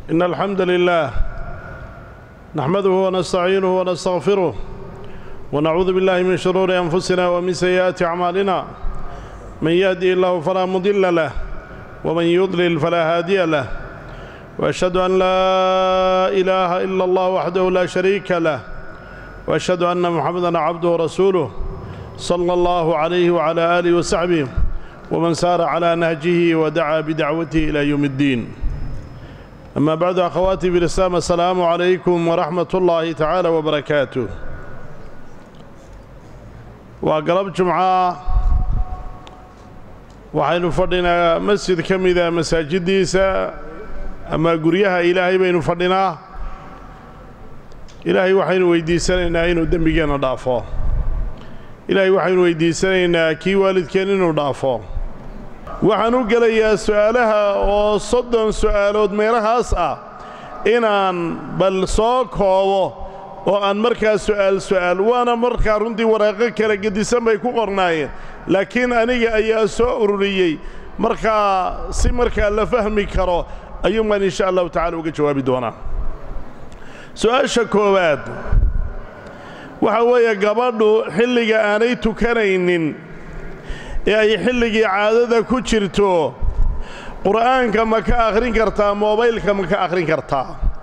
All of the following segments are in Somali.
إن الحمد لله نحمده ونستعينه ونستغفره ونعوذ بالله من شرور أنفسنا ومن سيئات أعمالنا من يهدي الله فلا مضل له ومن يضلل فلا هادي له وأشهد أن لا إله إلا الله وحده لا شريك له وأشهد أن محمدًا عبده ورسوله صلى الله عليه وعلى آله وصحبه ومن سار على نهجه ودعا بدعوته إلى يوم الدين أما بعد أخواتي في الإسلام السلام عليكم ورحمة الله تعالى وبركاته وقرب جمعة waxaynu fadhinaa masjid ka mida masaajiddiisa ama guryaha ilaahay baynu fadhinaa ilaahay waxaynu weydiisanaynaa inuu dembigeenna dhaafo ilaahay waxaynu weydiisanaynaa kii waalidkeen inuu dhaafo waxaan u gelayaa su'aalaha oo soddon su'aalood meelahaas ah inaan bal soo koobo oo aan markaa su'aal su'aal waana markaa runtii waraaqo kala gedisan bay ku qornaayeen laakiin aniga ayaa soo ururiyey markaa si markaa la fahmi karo ayuunbaan insha allahu tacala uga jawaabi doonaa su'aasha koowaad waxa weeye gabadhu xilliga aanay tukanaynin ee ay xilligii caadada ku jirto qur'aanka ma ka akhrin kartaa moobaylka ma ka akhrin kartaa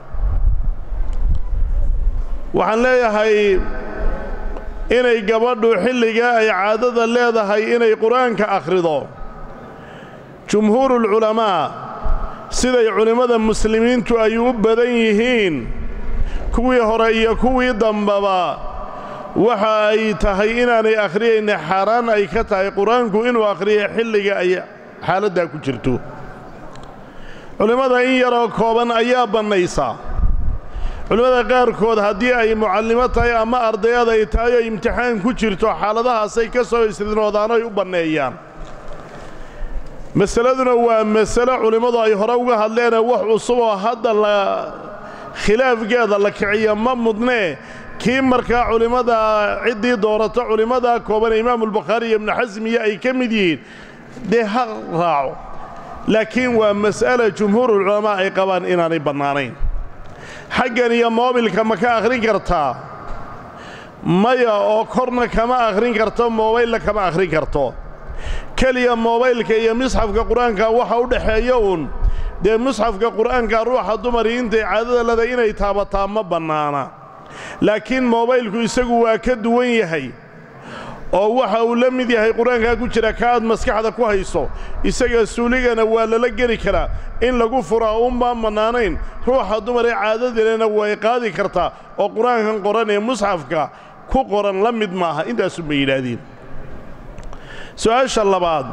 waxaan leeyahay inay gabadhu xilligaa ay caadada leedahay inay qur'aanka akhrido jumhuurulculamaa siday culimmada muslimiintu ay u badan yihiin kuwii hore iyo kuwii dambaba waxa ay tahay inaanay akhriyayna xaaraan ay ka tahay qur-aanku inuu akhriyo xilliga ay xaaladdaa ku jirto culimmada in yaroo kooban ayaa bannaysa culimmada qaarkood haddii ay mucallimo tahay ama ardayad ay tahay oo imtixaan ku jirto xaaladahaasay ka soo istidnoodaan oy u banneeyaan masaladuna waa masalo culimmadu ay hore uga hadleenee wax cusub oo hadda la khilaafgeeda la kiciyo ma mudnee kii markaa culimmada ciddii doorato culimmada kooban imaamulbukhaari iyo ibnu xasmiya ay ka mid yihiin dee ha raaco laakiin waa mas'ala jumhuurulculamaa ay qabaan inaanay bannaanayn xaggan iyo moobilka ma ka akhrin kartaa maya oo korna kama akhrin karto moobaylna kama akhrin karto keliya moobaylka iyo misxafka qur-aanka waxa u dhexeeya uun dee musxafka qur'aanka ruuxa dumari intay caadada leedahay inay taabataa ma bannaana laakiin moobaylku isagu waa ka duwan yahay oo waxa uu la mid yahay qur-aankaa ku jira ka aad maskaxda ku hayso isaga suuligana waa lala geli karaa in lagu furaa unbaan bannaanayn ruuxa dumar ee caadadilena way qaadi kartaa oo qur-aankan qoran ee musxafka ku qoran la mid maaha intaasunba yidhaahdeen su'aasha labaad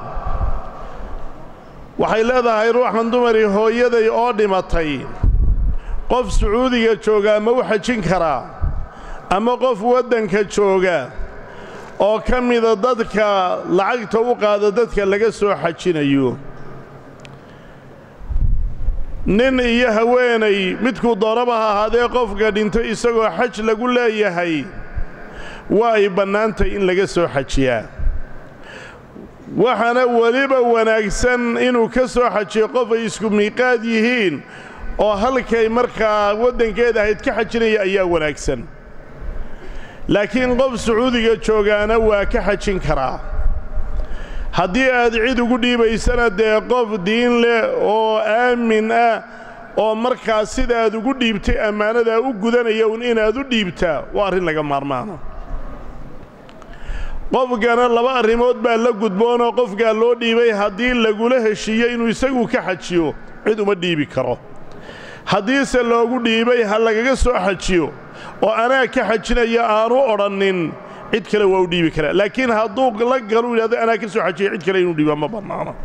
waxay leedahay ruuxan dumari hooyaday oo dhimatay qof sacuudiga joogaa ma u xajin karaa ama qof waddanka jooga oo ka mida dadka lacagta u qaada dadka laga soo xajinayo nin iyo haweenay midkuu doonaba ha ahaadee qofka dhintay isagoo xaj lagu leeyahay waa ay bannaantay in laga soo xajiyaa waxaana weliba wanaagsan inuu ka soo xajiyo qof ay isku miiqaad yihiin oo halkay markaa waddankeeda ahayd ka xajinaya ayaa wanaagsan laakiin qof sacuudiga joogaana waa ka xajin karaa haddii aad cid ugu dhiibaysana dee qof diin leh oo aamin ah oo markaa sidaaad ugu dhiibtay ammaanadaa u gudanaya un inaad u dhiibtaa waa arrin laga maarmaana qofkana laba arrimood baa la gudboonoo qofkaa loo dhiibay haddii lagula heshiiyo inuu isagu ka xajiyo cid uma dhiibi karo haddiise loogu dhiibay ha lagaga soo xajiyo oo anaa ka xajinaya aanu odhannin cid kale waa u dhiibi karaa laakiin hadduu la galu yidhahdo anaa ka soo xajiya cid kale inuu dhiiba ma bannaano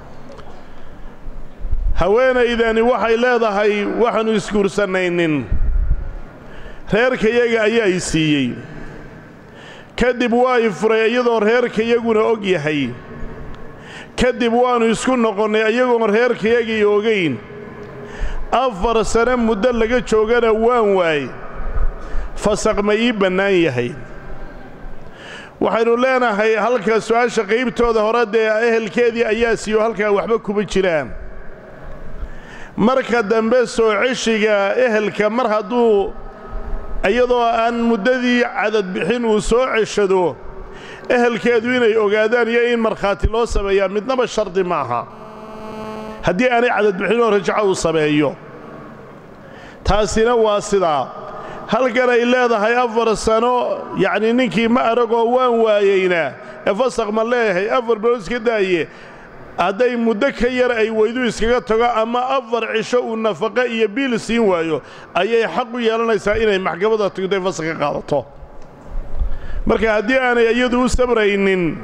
haweenaydani waxay leedahay waxaannu isguursanaynin reerkayaga ayaa i siiyey kadib waa i furay iyadoo reerkayaguna og yahay kadib waannu isku noqonnay iyagoon reerkayagii ogayn afar sane muddo laga joogana waan waay fasaq ma ii bannaan yahay waxaynu leenahay halka su'aasha qaybtooda hore dee ehelkeedii ayaa siiyo halkaa waxba kuma jiraan marka dambe soo ceshiga ehelka mar hadduu iyadoo aan muddadii cadadbixin uu soo ceshado ehelkeedu inay ogaadaan iyo in markhaati loo sameeyaa midnaba shardi maaha haddii aanay cadadbixinoo rajaco uu sameeyo taasina waa sidaa halkan ay leedahay afar sano yacnii ninkii ma aragoo waan waayeynaa ee fasaq ma leeyahay afar bilood iska daaye hadday muddo ka yar ay weydu iskaga tago ama afar cisho uu nafaqo iyo biil siin waayo ayay xaq u yeelanaysaa inay maxkamadda tugtay fasaq ka qaadato marka haddii aanay iyadu u sabraynin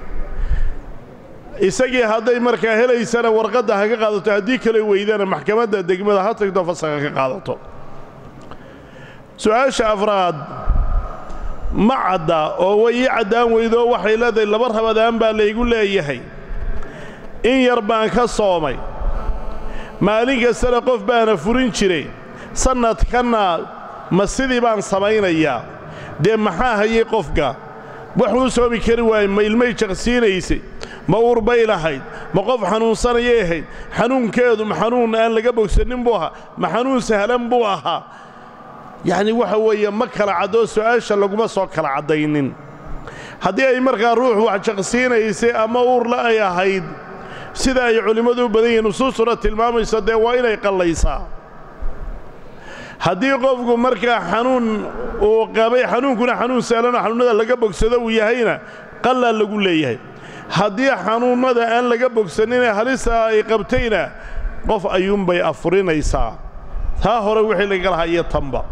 isagii hadday markaa helaysana warqadda ha ka qaadato haddii kale weydana maxkamadda degmada ha tagto fasaqa ka qaadato su-aasha afraad ma cadda oo way ii caddaan weydoo waxay leedahay laba rabadaan baa laygu leeyahay in yar baan ka soomay maalin kastana qof baana furin jiray sannadkanna ma sidii baan samaynayaa dee maxaa hayay qofka waxuu soomi kari waayey ma ilmay jaqsiinaysay ma urbay lahayd ma qof xanuunsanayay ahayd xanuunkeedu ma xanuun aan laga bogsannin buu ahaa ma xanuun sahlan buu ahaa yacni waxa weeye ma kala caddoo su'aasha laguma soo kala caddaynin haddii ay markaa ruux wax jaqsiinaysay ama uurla ay ahayd sida ay culimmadu u badan yihiin nusuustuna tilmaamayso dee waa inay qallaysaa haddii qofku markaa xanuun uu qabay xanuunkuna xanuun sahlanoo xanuunnada laga bogsado uu yahayna qallaa lagu leeyahay haddii xanuunnada aan laga bogsaninee halisaa ay qabtayna qof ayuunbay afurinaysaa taa hore wixii laga lahaa iyo tanba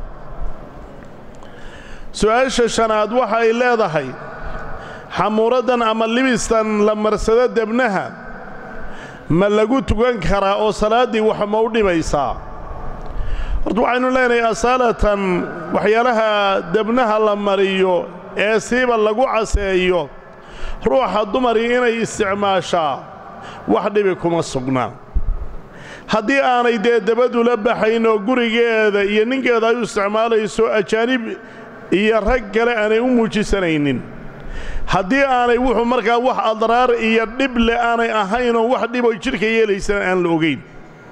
su'aasha shanaad waxa ay leedahay xamuuraddan ama libistan la marsado debnaha ma lagu tukan karaa oo salaaddii wax ma u dhimaysaa horta waxaynu leenahay asaalatan waxyaalaha debnaha la mariyo ee siiba lagu caseeyo ruuxa dumarii inay isticmaashaa wax dhibi kuma sugnaa haddii aanay dee dabadu la baxayn oo gurigeeda iyo ninkeeda ay u isticmaalayso ajaanib iyo rag kale aanay u muujisanaynin haddii aanay wuxuu markaa wax adraar iyo dhible aanay ahaynoo wax dhiboy jidhka yeelaysana aan la ogayn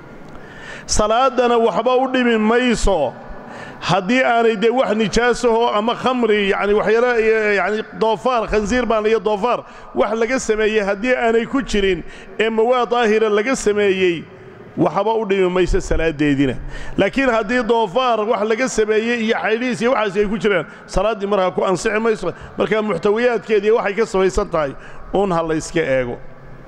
salaaddana waxba u dhimi mayso haddii aanay dee wax nijaasahoo ama khamri yacni waxyaala yacni doofaar khansiir baan iyo doofaar wax laga sameeyey haddii aanay ku jirin ee mawaad daahira laga sameeyey waxba u dhimi mayso salaaddeediina laakiin haddii doofaar wax laga sameeyey iyo xaydhiis iyo waxaasi ay ku jiraan salaaddii markaa ku ansixi mayso markaa muxtawiyaadkeediiy waxay ka samaysan tahay uun ha layska eego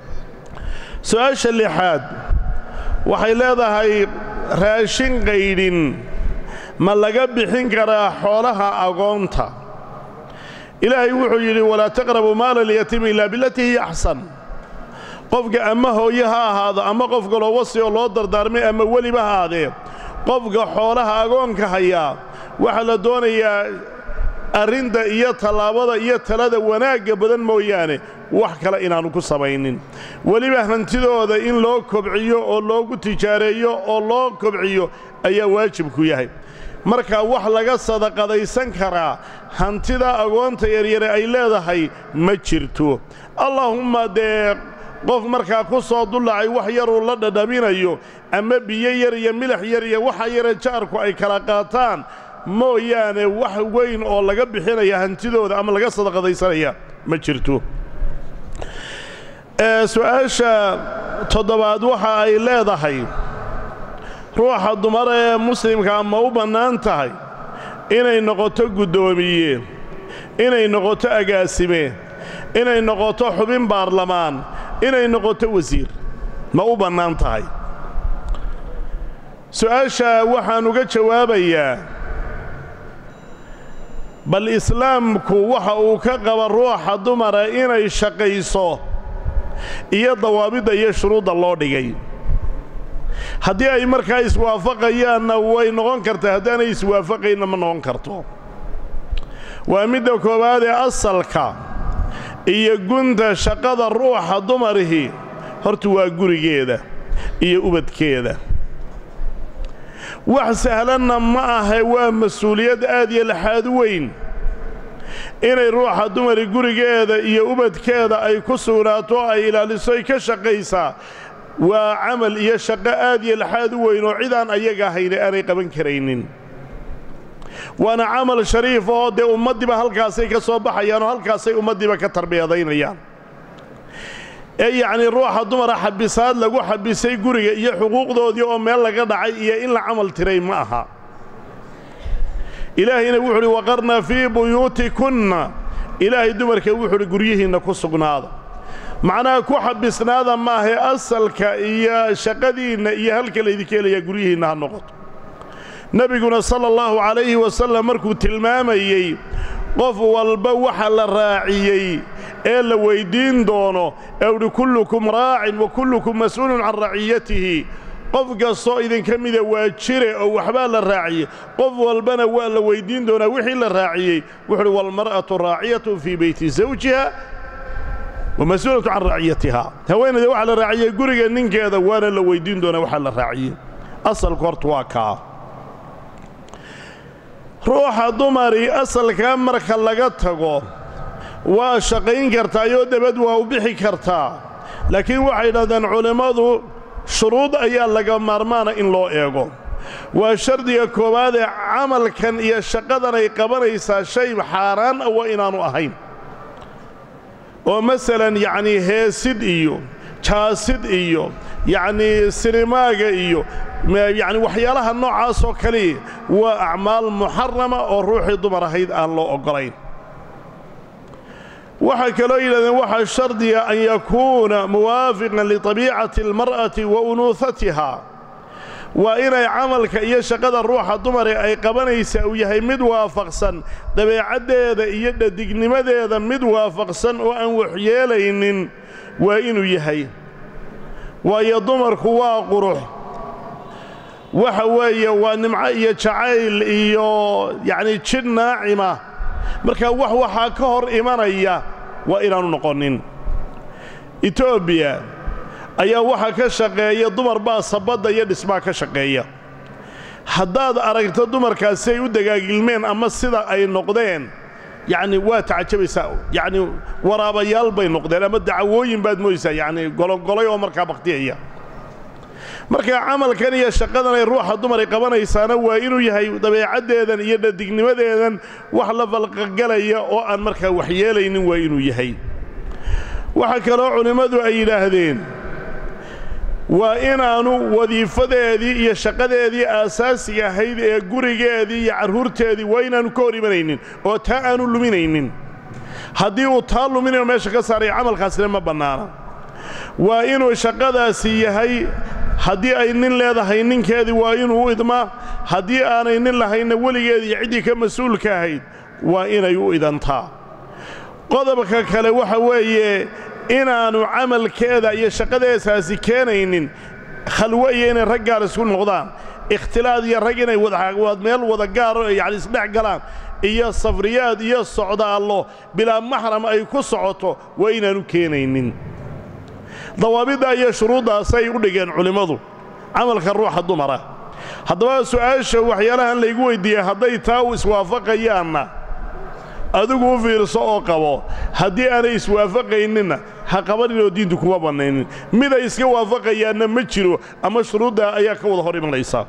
su-aasha lixaad waxay leedahay raashin qaydhin ma laga bixin karaa xoolaha agoonta ilaahay wuxuu yidhi walaa taqrabu maala alyatiimi ilaa bilatii hiya axsan qofka ama hooye ha ahaado ama qof kaloo wasi oo loo dardaarmay ama weliba ha aadee qofka xoolaha agoonka hayaa waxaa la doonayaa arrinta iyo tallaabada iyo talada wanaagga badan mooyaane wax kale inaannu ku samaynin weliba hantidooda in loo kobciyo oo loogu tijaareeyo oo loo kobciyo ayaa waajibku yahay marka wax laga sadaqadaysan karaa hantida agoonta yaryare ay leedahay ma jirto allaahumma dee qof markaa ku soo dullacay wax yaruu la dhadhaminayo ama biyo yar iyo milax yar iyo waxa yare jaarku ay kala qaataan mooyaane wax weyn oo laga bixinaya hantidooda ama laga sadaqadaysanaya ma jirto su-aasha toddobaad waxa ay leedahay ruuxa dumar ee muslimkaa ma u bannaan tahay inay noqoto guddoomiye inay noqoto agaasime inay noqoto xubin baarlamaan inay noqoto wasiir ma u bannaan tahay su-aasha waxaan uga jawaabayaa bal islaamku waxa uu ka qaba ruuxa dumara inay shaqayso iyo dawaabidda iyo shuruudda loo dhigay haddii ay markaa iswaafaqayaanna way noqon kartaa haddaanay iswaafaqaynna ma noqon karto waa midda koowaad ee asalka iyo gunta shaqada ruuxa dumarihi horta waa gurigeeda iyo ubadkeeda wax sahlanna ma ahe waa mas-uuliyad aad iyo laxaad weyn inay ruuxa dumari gurigeeda iyo ubadkeeda ay ku sugnaato ay ilaaliso ay ka shaqaysaa waa camal iyo shaqo aad iyo laxaad u weyn oo cidaan ayaga ahayna aanay qaban karaynin waana camal shariif oo dee ummaddiiba halkaasay ka soo baxayaan oo halkaasay ummaddiiba ka tarbiyadaynayaan ee yacnii ruuxa dumara xabisaad lagu xabisay guriga iyo xuquuqdoodii oo meel laga dhacay iyo in la camal tiray ma aha ilaahayna wuxu uhi waqarna fii buyuutikunna ilaahay dumarka wuxu uhi guryihiinna ku sugnaada macnaha ku xabisnaada maahae asalka iyo shaqadiinna iyo halka laydinka helayaa guryihiinna ha noqoto nebiguna sala allahu calayhi wasallam markuu tilmaamayey qof walba waxa la raaciyey ee la weyddiin doono ee uhi kullukum raacin wa kullukum mas'uulun can raciyatihi qof kastoo idinka mida waa jire oo waxbaa la raaciyey qof walbana waa la weyddiin doonaa wixii la raaciyey wuxuuhi waalmar'atu raaciyatun fii beyti zawjiha wa mas-uulatu can raciyatiha haweenayda waxaa la raaciyey guriga ninkeeda waana la weyddiin doonaa waxaa la raaciyey asalku horta waa kaa ruuxa dumari asalkaa marka laga tago waa shaqayn kartaayoo dabad waa u bixi kartaa laakiin waxay dhahdeen culimmadu shuruud ayaa laga maarmaana in loo eego waa shardiga koowaad ee camalkan iyo shaqadan ay qabanaysaa shay xaaraan ah waa inaannu ahayn oo masalan yacnii heesid iyo jaasid iyo yacnii sinimaaga iyo yacni waxyaalaha noocaasoo kali waa acmaal muxarama oo ruuxii dumar ahayd aan loo oggolayn waxay kaloo yidhahdeen waxaa shardiga an yakuuna muwaafiqan liطabiicati almar'ati wa unuuhatiha waa inay camalka iyo shaqada ruuxa dumare ay qabanaysaa uu yahay mid waafaqsan dabeecaddeeda iyo dhadignimadeeda mid waafaqsan oo aan waxyeelaynin waa inuu yahay waayo dumarku waa qurux waxa weeye waa nimco iyo jacayl iyo yacnii jidh naacima markaa wax waxaa ka hor imanaya waa inaannu noqonin etoobiya ayaa waxaa ka shaqeeya dumar baa sabadda iyo dhismaa ka shaqeeya haddaad aragto dumarkaasi ay u dagaagilmeen ama sida ay noqdeen yacni waa tacajabaysaa yacni waraabayaal bay noqdeen ama dacwooyin baad moodaysaa yacni gologolay oo markaa bakhtiyaya markaa camalkan iyo shaqadan ay ruuxa dumar ay qabanaysaana waa inuu yahay dabeecaddeedan iyo dhadignimadeedan wax la falqagalaya oo aan markaa waxyeelaynin waa inuu yahay waxaa kaloo culimmadu ay yidhaahdeen waa inaannu wadiifadeedii iyo shaqadeedii aasaasiga ahayd ee gurigeedii iyo carruurteedii waa inaannu ka hor imanaynin oo taa aanu luminaynin haddii uu taa luminayo meesha ka saaraya camalkaasina ma bannaana waa inuu shaqadaasi yahay haddii ay nin leedahay ninkeedii waa inuu u idmaa haddii aanay nin lahaynna weligeedii ciddii ka mas-uulka ahayd waa inay u idantaa qodobka kale waxa weeye inaannu camalkeeda iyo shaqadeesaasi keenaynin khalwo iyo inay rag gaar isku noqdaan ikhtilaad iyo rag inay meel wada gaaro yacni isdhex galaan iyo safriyaad iyo socdaallo bilaa maxram ay ku socoto waa inaannu keenaynin dawaabidda iyo shuruuddaasay u dhigeen culimmadu camalka ruuxa dumara haddaba su'aasha waxyaalahan laygu weyddiiyey hadday taa u iswaafaqayaanna adigu u fiirso oo qabo haddii aanay iswaafaqayninna ha qabaninoo diintu kuma bannaynin mid ay iska waafaqayaanna ma jiro ama shuruuddaa ayaa ka wada hor imanaysa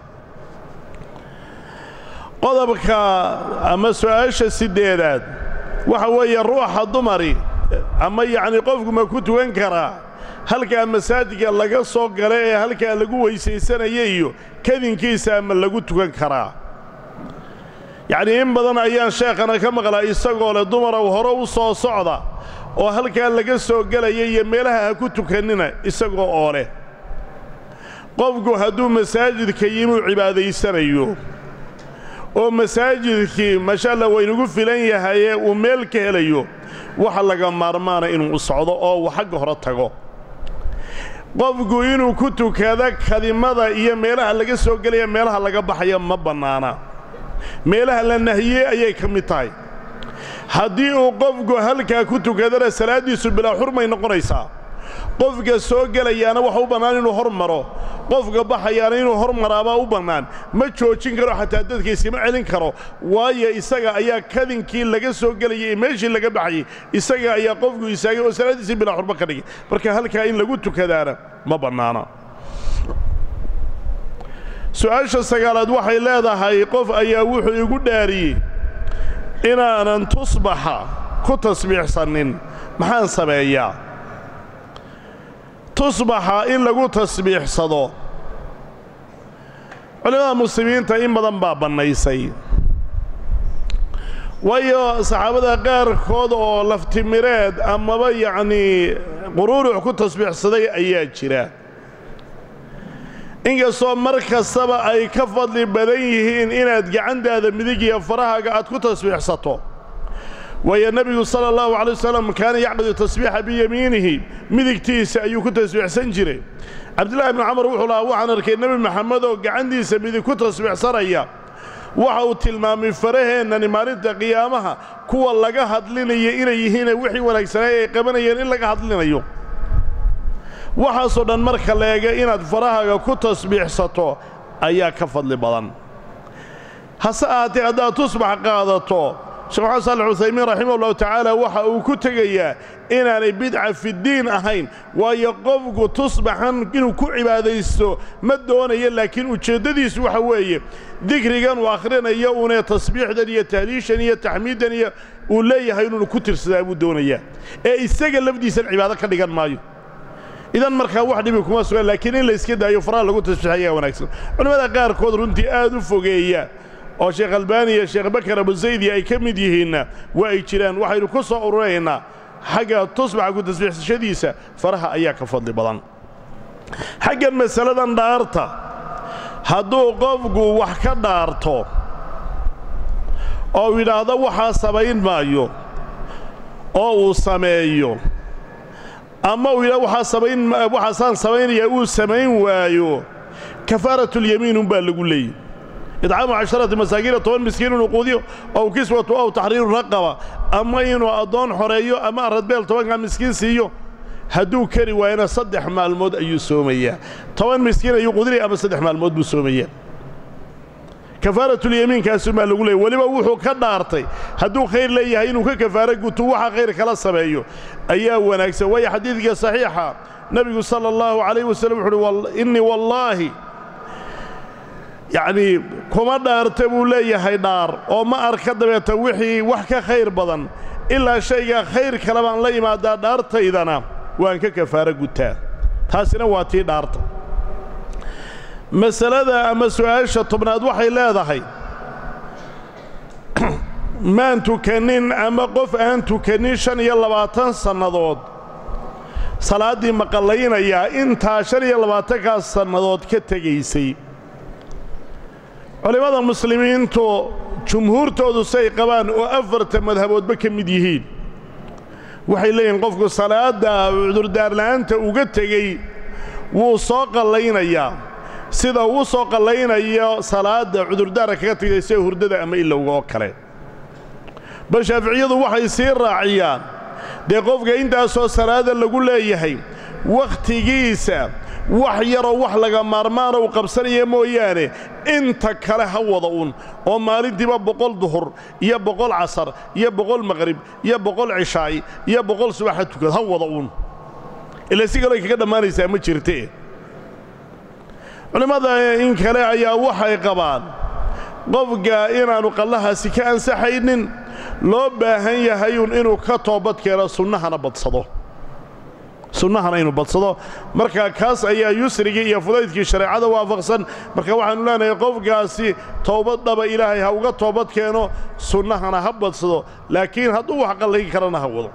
qodobka ama su'aasha siddeedaad waxa weeye ruuxa dumari ama yacnii qofku ma ku tukan karaa halkaa masaajidka laga soo gala ee halkaa lagu weysaysanaya iyo kadinkiisa ama lagu tukan karaa yacnii in badan ayaan sheekhana ka maqlaa isagoo leh dumarow hore u soo socda oo halkaa laga soo gelaya iyo meelaha ha ku tukannina isagoo oo leh qofku hadduu masaajidka yimuu cibaadaysanayo oo masaajidkii masha alla waynugu filan yahayee uu meel ka helayo waxa laga maarmaana inuu u socdo oo uu xagga hore tago qofku inuu ku tukado kadimada iyo meelaha laga soo gelaya meelaha laga baxaya ma bannaana meelaha la nahiyey ayay ka mid tahay haddii uu qofku halkaa ku tukadana salaaddiisu bilaa xurmay noqonaysaa qofka soo gelayaana waxa u bannaan inuu hor maro qofka baxayaana inuu hor maraabaa u bannaan ma joojin karo xataa dadka iskama celin karo waayo isaga ayaa kadinkii laga soo gelayay ee meeshii laga baxayay isaga ayaa qofku istaagay oo salaaddiisii bilaa xurmo ka dhigay marka halkaa in lagu tukadaana ma bannaana su-aasha sagaalaad waxay leedahay qof ayaa wuxuu igu dhaariyey inaanan tusbaxa ku tasbiixsannin maxaan sameeyaa tusbaxa in lagu tasbiixsado culimmada muslimiinta in badan baa bannaysay waayo saxaabada qaarkood oo laftimireed amaba yacnii quruurux ku tasbiixsaday ayaa jira inkastoo mar kastaba ay ka fadli badan yihiin inaad gacantaada midig iyo farahaaga aad ku tasbiixsato waayo nebigu sala allahu calay wasalam kaana yacqidu tasbiixa biyamiinihi midigtiisa ayuu ku tasbiixsan jiray cabdillahi bnu camar wuxuu lahaa waxaan arkay nebi maxamed oo gacantiisa midig ku tasbiixsanaya waxa uu tilmaamay faraheennani maalinta qiyaamaha kuwa laga hadlinaya inay yihiine wixii wanaagsanay ay qabanayeen in laga hadlinayo waxaasoo dhan marka la eega inaad farahaaga ku tasbiixsato ayaa ka fadli badan hase ahaatee haddaad tusbax qaadato sheekh maxamed saalax cuthaymiin raximah ullahu tacaala waxa uu ku tegayaa inaanay bidca fiddiin ahayn waayo qofku tusbaxan inuu ku cibaadaysto ma doonayo laakiin ujeeddadiisu waxa weeye dikrigan uu akhrinayo uunee tasbiixdan iyo tahliishan iyo taxmiiddan iyo uu leeyahay inuunu ku tirsadaa buu doonayaa ee isaga lafdiisan cibaado ka dhigan maayo idan markaa wax dhibi kuma sugan laakiin in layska daayo faraha lagu tasbiixayaa wanaagsan culimmada qaarkood runtii aad u fogeeya oo sheekh albaani iyo sheekh bakar abusaydi ay ka mid yihiinna waa ay jiraan waxaynu ku soo ururaynaa xagga tusbaxa ku tasbiixsashadiisa faraha ayaa ka fadli badan xaggan masaladan dhaarta hadduu qofku wax ka dhaarto oo yidhaahdo waxaa samayn maayo oo uu sameeyo ama uu yidhahdo waxaa samayn waxaasaan samaynayaa uu samayn waayo kafaaratulyamiin unbaa lagu leeyay idcaamu casharati masaakiina toban miskiin inuu quudiyo ow kiswatu ow taxriiru raqaba ama inuu addoon xoreeyo ama aradbeel tobankaa miskiin siiyo hadduu kari waayana saddex maalmood ayuu soomayaa toban miskiin ayuu quudinaya ama saddex maalmood buu soomayaa kafaaratulyamiinkaasumaa lagu leeyay weliba wuxuu ka dhaartay hadduu khayr leeyahay inuu ka kafaaro guto waxa khayr kala sameeyo ayaa wanaagsan waayo xadiidka saxiixa nebigu sala allahu calayh wasallam wuxu uhi innii wallaahi yacnii kuma dhaarta buu leeyahay dhaar oo ma arka dabeeta wixii wax ka khayr badan ilaa shaygaa khayr kale baan la yimaadaa dhaartaydana waan ka kafaaro gutaa taasina waa tii dhaarta masalada ama su'aasha tobnaad waxay leedahay maan tukannin ama qof aan tukannin shan iyo labaatan sannadood salaaddii maqallaynayaa intaa shan iyo labaatankaas sannadood ka tegaysay culimmada muslimiintu jumhuurtoodu say qabaan oo afarta madhaboodba ka mid yihiin waxay leeyihiin qofku salaadda cudurdaarla'aanta uga tegey wuu soo qallaynayaa sida uu soo qallaynayo salaadda cudurdaara kaga tegay sida hurdada ama ilowga oo kale bal shaaficiyadu waxay sii raaciyaan dee qofka intaasoo salaada lagu leeyahay wakhtigiisa wax yaroo wax laga maarmaana uu qabsanaya mooyaane inta kale ha wada un oo maalintiiba boqol duhur iyo boqol casar iyo boqol maqrib iyo boqol cishaay iyo boqol subaxa tukad ha wada un ila si kaloo kaga dhammaanaysaa ma jirte culimmada in kale ayaa waxay qabaan qofka inaannu qallahaasi ka ansaxaynin loo baahan yahayun inuu ka toobad keeno sunnahana badsado sunnahana inuu badsado marka kaas ayaa yusrigii iyo fudaydkii shareecada waafaqsan marka waxaannu leenahay qofkaasi toobad dhaba ilaahay ha uga toobad keeno sunnahana ha badsado laakiin hadduu wax qallayn karana ha wado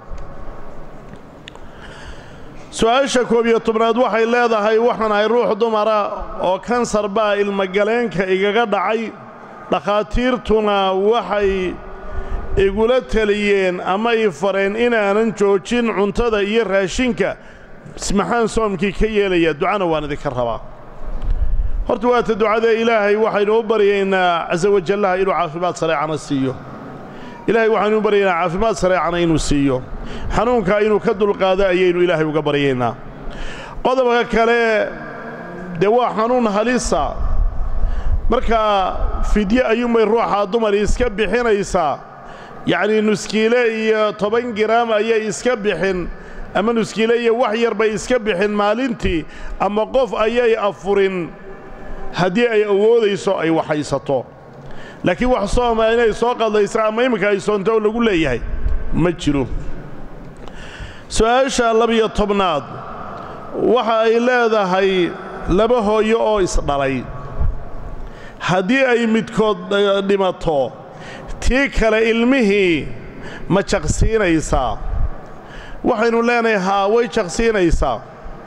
su-aasha koob iyo tobnaad waxay leedahay waxaan ahay ruux dumara oo kansar baa ilmagaleenka igaga dhacay dhakhaatiirtuna waxay igula teliyeen ama ii fareen inaanan joojin cuntada iyo raashinka maxaan soomkii ka yeelayaa ducana waan idinka rabaa horta waata ducadee ilaahay waxaynu u baryaynaa casa wajallaha inuu caafimaad sareecana siiyo ilaahay waxaynu u baryaynaa caafimaad sareecana inuu siiyo xanuunkaa inuu ka dulqaado ayaynu ilaahay uga baryaynaa qodobka kale dee waa xanuun halisa markaa fidye ayuunbay ruuxaa dumari iska bixinaysaa yacnii nuskiile iyo toban giraam ayay iska bixin ama nuskiile iyo wax yar bay iska bixin maalintii ama qof ayay afurin haddii ay awoodayso ay waxaysato laakiin wax sooma inay soo qadlaysa ama iminka ay soonto oo lagu leeyahay ma jiro su-aasha labiyo tobnaad waxa ay leedahay laba hooyo oo isdhalay haddii ay midkood dhimato tii kale ilmihii ma jaqsiinaysaa waxaynu leenahay haa way jaqsiinaysaa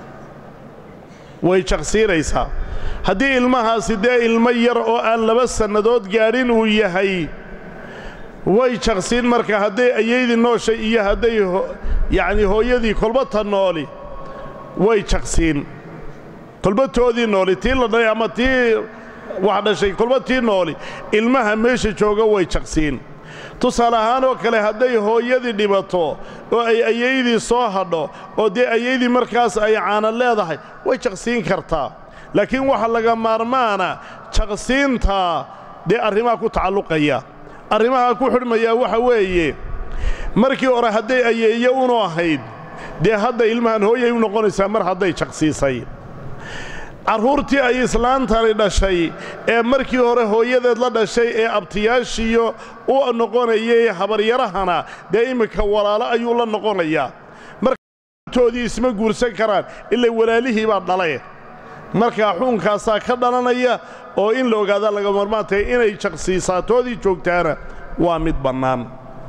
way jaqsiinaysaa haddii ilmahaasi dee ilmo yar oo aan laba sannadood gaadhin uu yahay way jaqsiin marka hadday ayaydii nooshay iyo hadday yacnii hooyadii kolbata nooli way jaqsiin kolbatoodii nooli tii la dhalay ama tii wax dhashay kolba tii nooli ilmaha meesha jooga way jaqsiin tusaale ahaan oo kale hadday hooyadii dhibato oo ay ayaydii soo hadho oo dee ayaydii markaas ay caana leedahay way jaqsiin kartaa laakiin waxa laga maarmaana jaqsiintaa dee arrimaha ku tacalluqaya arrimaha ku xidhmayaa waxa weeye markii hore hadday ayeeyo unu ahayd dee hadda ilmahan hooyay u noqonaysaa mar hadday jaqsiisay carruurtii ay islaantani dhashay ee markii hore hooyadeed la dhashay ee abtiyaashiiyo u noqonayay habaryarahana dee imminka walaalo ayuu la noqonayaa martoodii isma guursan karaan ilaa walaalihii baa dhale markaa xuunkaasaa ka dhalanaya oo in la ogaadaa laga marmaan tahay inay jaqsiisaatoodii joogtaana waa mid bannaan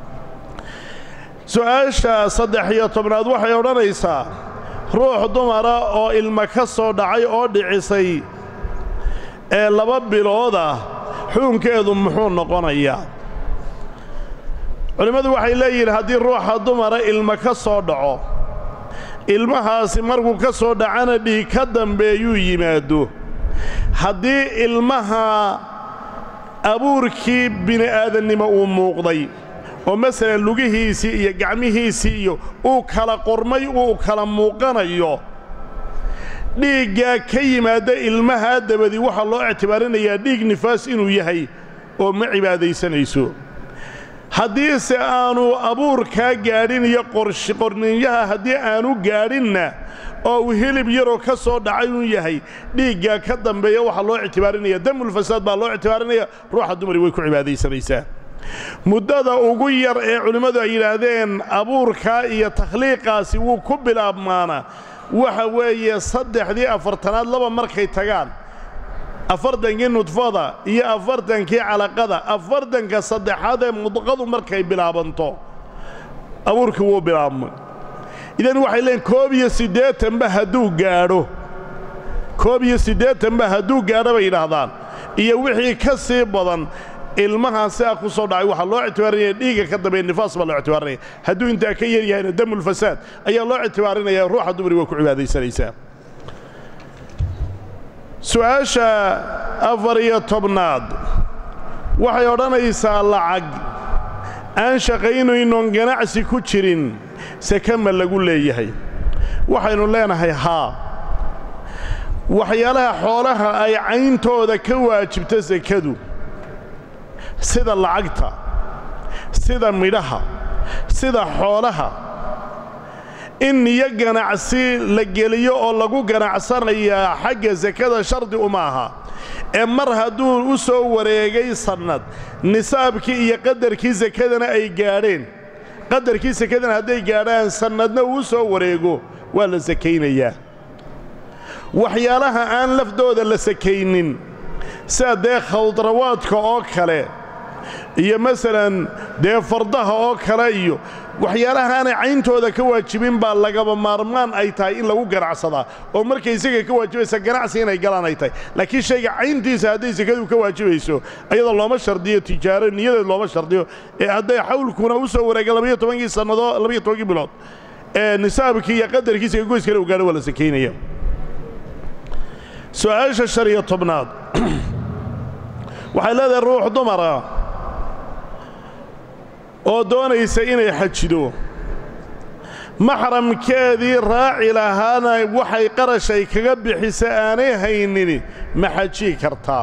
su'aasha saddex iyo tobnaad waxay odhanaysaa ruux dumara oo ilma ka soo dhacay oo dhicisay ee laba bilood ah xuunkeedu muxuu noqonayaa culimmadu waxay leeyihiin haddii ruuxa dumara ilma ka soo dhaco ilmahaasi markuu ka soo dhacana dhiig ka dambeeyuu yimaado haddii ilmaha abuurkii bini'aadannimo uu muuqday oo masalan lugihiisii iyo gacmihiisii iyo uu kala qormay uu kala muuqanayo dhiiggaa ka yimaadda ilmahaa dabadii waxaa loo ictibaarinayaa dhiig nifaas inuu yahay oo ma cibaadaysanayso haddiise aanu abuurkaa gaadhin iyo qorninyaha haddii aanu gaadhinna oo uu hilib yaroo ka soo dhacay uun yahay dhiiggaa ka dambeeya waxaa loo ictibaarinaya damulfasaad baa loo ictibaarinaya ruuxa dumari way ku cibaadaysanaysaa muddada ugu yar ee culimmadu ay yidhaahdeen abuurkaa iyo takhliiqaasi wuu ku bilaabmaana waxa weeye saddexdii afartanaad laba markay tagaan afartankii nudfada iyo afartankii calaqada afartanka saddexaad ee mudqadu markay bilaabanto abuurkii wuu bilaabmay idan waxay leeyiin koob iyo siddeetanba hadduu gaadho koob iyo siddeetanba hadduu gaadho bay yidhaahdaan iyo wixii ka sii badan ilmahaan sidaa ku soo dhacay waxaa loo ictibaarinaya dhiigga ka dambeeya nifaas baa loo ictibaarinaya hadduu intaa ka yar yahayna damulfasaad ayaa loo ictibaarinaya ruuxa dumari waa ku cibaadaysanaysaa su'aasha afar iyo tobnaad waxay odhanaysaa lacag aan shaqaynaynoon ganacsi ku jirin seke ma lagu leeyahay waxaynu leenahay haa waxyaalaha xoolaha ay cayntooda ka waajibta sekadu sida lacagta sida midhaha sida xoolaha in niyo ganacsi la geliyo oo lagu ganacsanayaa xagga sekada shardi uma aha ee mar hadduu u soo wareegay sannad nisaabkii iyo qadarkii sekadana ay gaadheen qadarkii sekadana hadday gaadhaan sannadna uu soo wareego waa la sakaynayaa waxyaalaha aan lafdooda la sakaynin sida dee khawdrawaadka oo kale iyo masalan dee fardaha oo kale iyo waxyaalaha aanay cayntooda ka waajibin baa lagaba maarmaan ay tahay in lagu ganacsadaa oo markay isaga ka waajibaysa ganacsi inay galaan ay tahay laakiin shayga cayntiisa hadday sekadu ka waajibayso ayadoo looma shardiyo tijaaro niyadeed looma shardiyo ee hadday xawlkuna u soo wareega labayo tobankii sannadood labayo tobankii bilood ee nisaabkii iyo qadarkiisa ka goys kale u gaadho waa la sakaynaya su'aasha shan iyo tobnaad waxay leedahay ruux dumara oo doonaysa inay xajido maxramkeedii raaci lahaana waxay qarashay kaga bixisa aanay haynin ma xajii kartaa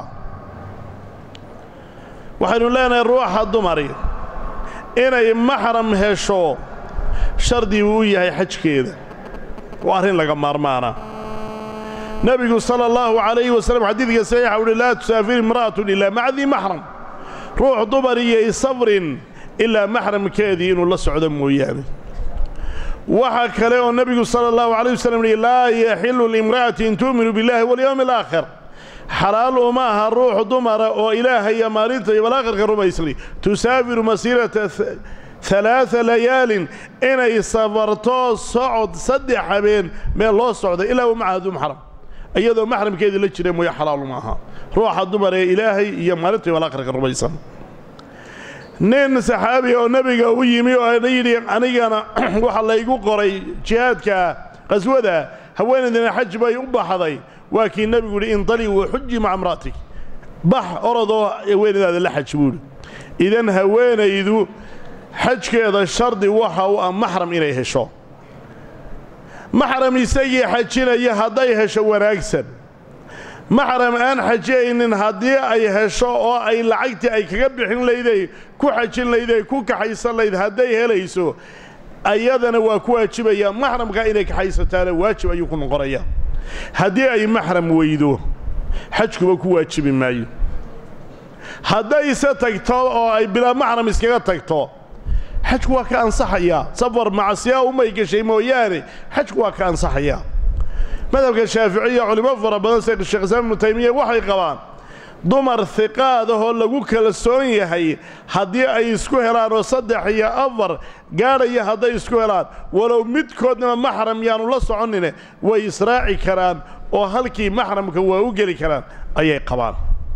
waxaynu leenahay ruuxa dumari inay maxram hesho shardi buu u yahay xajkeeda waa arrin laga maarmaana nebigu sala allahu calayhi wasalam xadiidka saxiixa uhi laa tusaafir imra'atun ilaa maca dii maxram ruux dumar iyo safrin ilaa maxramkeedii inuu la socdo mooyaane waxaa kale oo nebigu sala allahu calayh wasalam yihi laa yaxilu limra'atin tu'minu billahi walyowmi alaakhir xalaal uma aha ruux dumara oo ilaaha iyo maalinta iyo balaakhirka rumaysnay tusaafiru masiirata halaaa layaalin inay safarto socod saddex habeen meel loo socda ilaa wa macaha du maxram iyadoo maxramkeedii la jira mooye xalaal uma aha ruuxa dumar ee ilaahay iyo maalinta iyo balaakhirka rumaysan nin saxaabi oo nebiga u yimi oo yidhi anigana waxa laygu qoray jihaadka qaswada haweenaydina xaj bay u baxday waa kii nebigu yidhi indali wa xuji maca imra'atik bax orodoo haweenaydaada la xaj buuhi idan haweenaydu xajkeeda shardi waxa u ah maxram inay hesho maxram isagii xajinaya hadday hesho wanaagsan maxram aan xajiyaynin haddii ay hesho oo ay lacagtii ay kaga bixin layday ku xajin layday ku kaxaysan layd hadday helayso ayadana waa ku waajibaya maxramka inay kaxaysataana waajib ayuu ku noqonaya haddii ay maxram weydo xajkuba ku waajibi maayo haddayse tagto oo ay bilaa maxram iskaga tagto xajku waa ka ansaxayaa safar macasiyaa umay gashay mooyaane xajku waa ka ansaxayaa madhabka shaaficiya culimo fara badan sida sheekh islaam ibnu taymiya waxay qabaan dumar hiqaad ahoo lagu kalsoon yahay haddii ay isku helaan oo saddex iyo afar gaadhaya hadday isku helaan walow midkoodnaba maxram yaanu la soconine way israaci karaan oo halkii maxramka waa u geli karaan ayay qabaan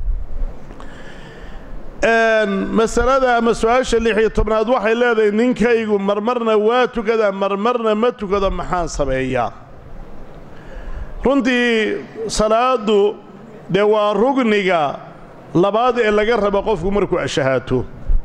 masalada ama su-aasha lix iyo tobnaad waxay leedahay ninkaygu marmarna waa tukadaa marmarna ma tukado maxaan sameeyaa runtii salaaddu dee waa rugniga labaad ee laga rabo qofku markuu ashahaato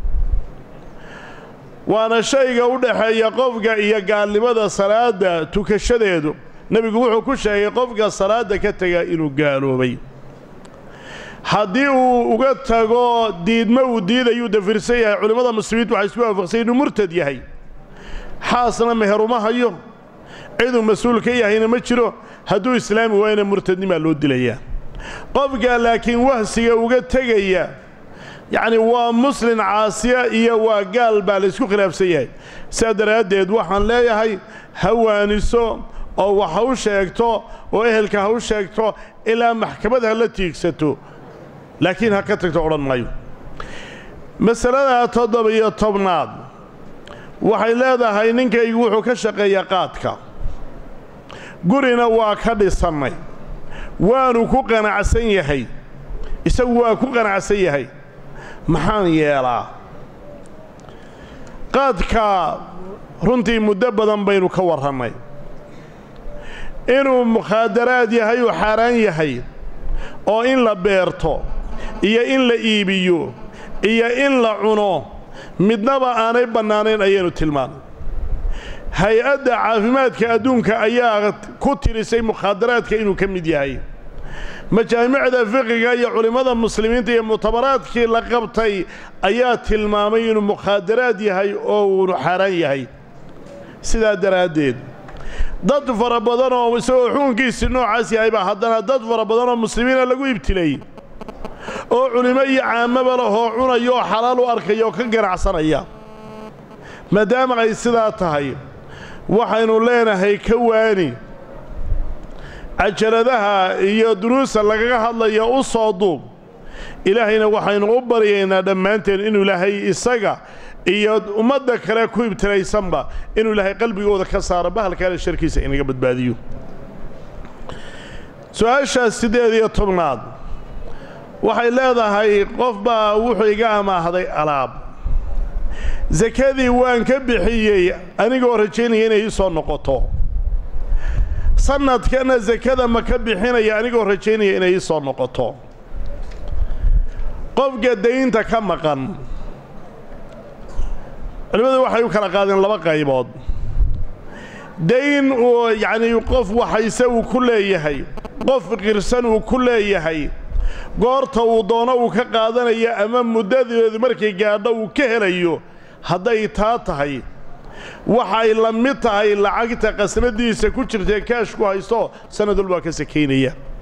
waana shayga u dhaxeeya qofka iyo gaalnimada salaadda tukashadeedu nebigu wuxuu ku sheegay qofka salaadda ka tega inuu gaaloobay haddii uu uga tago diidmo uu diidayuu dafirsan yahay culimmada muslimiintu waxay isku waafaqsay inuu murtad yahay xaasna meher uma hayo ciduu mas-uul ka yahayna ma jiro hadduu islaami waayna murtadnimaa loo dilayaa qofka laakiin wahsiga uga tegaya yacni waa muslin caasiya iyo waa gaal baa laysku khilaafsan yahay sidaa daraaddeed waxaan leeyahay ha waaniso oo wax ha u sheegto oo ehelka ha u sheegto ilaa maxkamad ha la tiigsato laakiin ha ka tagto odhan maayo masalada toddoba-iyo tobnaad waxay leedahay ninkaygu wuxuu ka shaqeeyaa qaadka gurina waa ka dhisannay waanu ku qanacsan yahay isagu waa ku qanacsan yahay maxaan yeelaa qaadka runtii muddo badan baynu ka warrannay inuu mukhaadaraad yahay uu xaaraan yahay oo in la beerto iyo in la iibiyo iyo in la cuno midnaba aanay bannaanayn ayaynu tilmaannay hay-adda caafimaadka adduunka ayaa ku tirisay mukhaadaraadka inuu ka mid yahay majaamicda fiqiga iyo culimmada muslimiinta iyo muctabaraadkii la qabtay ayaa tilmaamay inuu mukhaadaraad yahay oo uunu xaaraan yahay sidaa daraaddeed dad fara badan oo isagoo xukunkiisii noocaas yahaybaa haddana dad fara badan oo muslimiina lagu ibtilay oo culimo iyo caamaba lahoo cunaya oo xalaal u arkaya oo ka ganacsanaya maadaama ay sidaa tahay waxaynu leenahay ka waani cajaladaha iyo duruusa lagaga hadlaya u soo duub ilaahayna waxaynu u baryaynaa dhammaanteen inuu ilaahay isaga iyo ummadda kale ku ibtilaysanba inuu ilaahay qalbigooda ka saaro bahalkaale sharkiisa inaga badbaadiyo su-aashaas siddeed iyo tobnaad waxay leedahay qof baa wuxuu iga amaahday alaab sakadii waan ka bixiyey anigoo rajaynaya inay ii soo noqoto sannadkana sakada ma ka bixinaya anigoo rajaynaya inay ii soo noqoto qofka daynta ka maqan culimmadu waxay u kala qaadeen laba qaybood dayn uu yacnii qof waxayse uu ku leeyahay qof qirsan uu ku leeyahay goorta uu doono uu ka qaadanayo ama muddadeedu markay gaadho uu ka helayo hadday taa tahay waxay la mid tahay lacagta qasnadiisa ku jirtae kaashku haysto sannad walbaa ka sakaynaya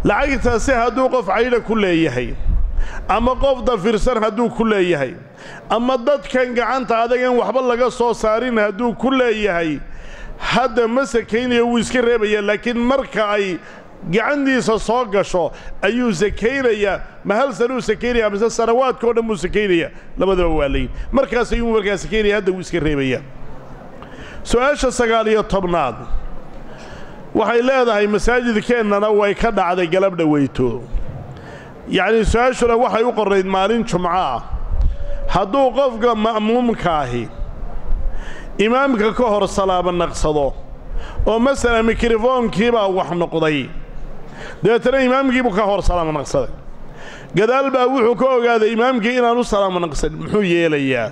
lacagtaasi hadduu qof caydha ku leeyahay ama qof dafirsan hadduu ku leeyahay ama dadkan gacanta adagan waxba laga soo saarin hadduu ku leeyahay hadda ma sakaynayo wuu iska reebaya laakiin marka ay gacantiisa soo gasho ayuu sakaynayaa ma hal sanuu sakaynaya mise sanawaadka o dhan buu sakaynaya labadaba waa layin markaas ayuu markaa sakaynaya hadda wuu iska reebaya su-aasha sagaal iyo tobnaad waxay leedahay masaajidkeennana way ka dhacday galab dhaweyto yacnii su-aashuna waxay u qorrayd maalin jumco ah hadduu qofka ma'muumkaahi imaamka ka hor salaamo naqsado oo masalan mikrofoonkiibaa wax noqday dabeetana imaamkiibuu ka hor salaamo naqsaday gadaal baa wuxuu ka ogaaday imaamkii inaan u salaamo naqsan muxuu yeelayaa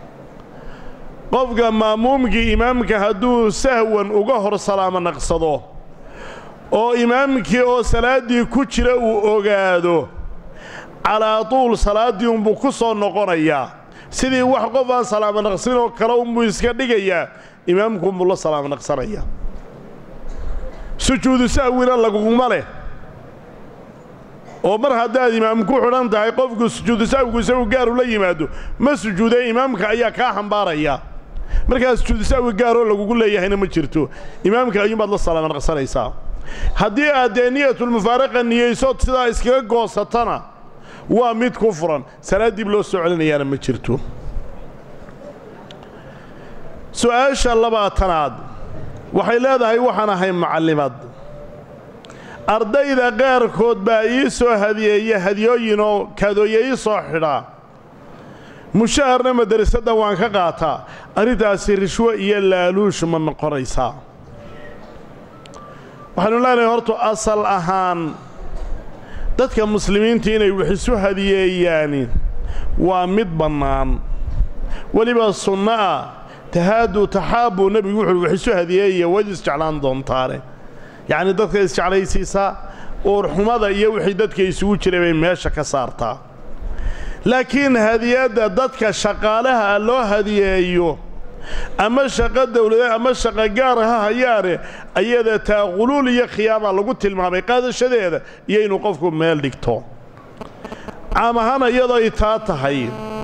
qofka ma'muumkii imaamka hadduu sahwan uga hor salaamo naqsado oo imaamkii oo salaaddii ku jira uu ogaado calaa tuul salaaddii unbuu ku soo noqonayaa sidii wax qof aan salaamo naqsin oo kale unbuu iska dhigayaa imaamku unbuu la salaamo naqsanayaa sujuudu sahwina laguguma leh oo mar haddaad imaam ku xidhan tahay qofku sujuudu sahwigu isagu gaaru la yimaado ma sujuudee imaamka ayaa kaa xambaaraya markaa sujuudu sahwi gaaroo lagugu leeyahayna ma jirto imaamka ayuunbaad la salaamo naqsanaysaa haddii aad dee niyatulmufaaraqa niyeysood sidaa iskaga goosatana waa mid ku furan salaad dib loo soo celinayaana ma jirto su'aasha labaatanaad waxay leedahay waxaan ahay macallimad ardayda qaarkood baa ii soo hadiyeeya hadiyooyin oo kaadooye ii soo xidhaa mushaharna madarasadda waan ka qaataa arrintaasi rishwo iyo laaluush ma noqonaysaa waxaanu leenahay horta asal ahaan dadka muslimiinta inay wax isu hadiyeeyaani waa mid bannaan weliba sunno ah tahaaduu taxaabbuu nebigu wuxuuhi wax isu hadiyeeya wayd isjeclaan doontaane yacnii dadka isjeclaysiisaa uurxumada iyo wixii dadka isugu jiray bay meesha ka saartaa laakiin hadiyadda dadka shaqaalaha loo hadiyeeyo ama shaqo dawladeed ama shaqo gaar ha hayaane ayada taa quluul iyo khiyaama lagu tilmaamay qaadashadeeda iyo inuu qofku meel dhigto caam ahaan iyadoy taa tahay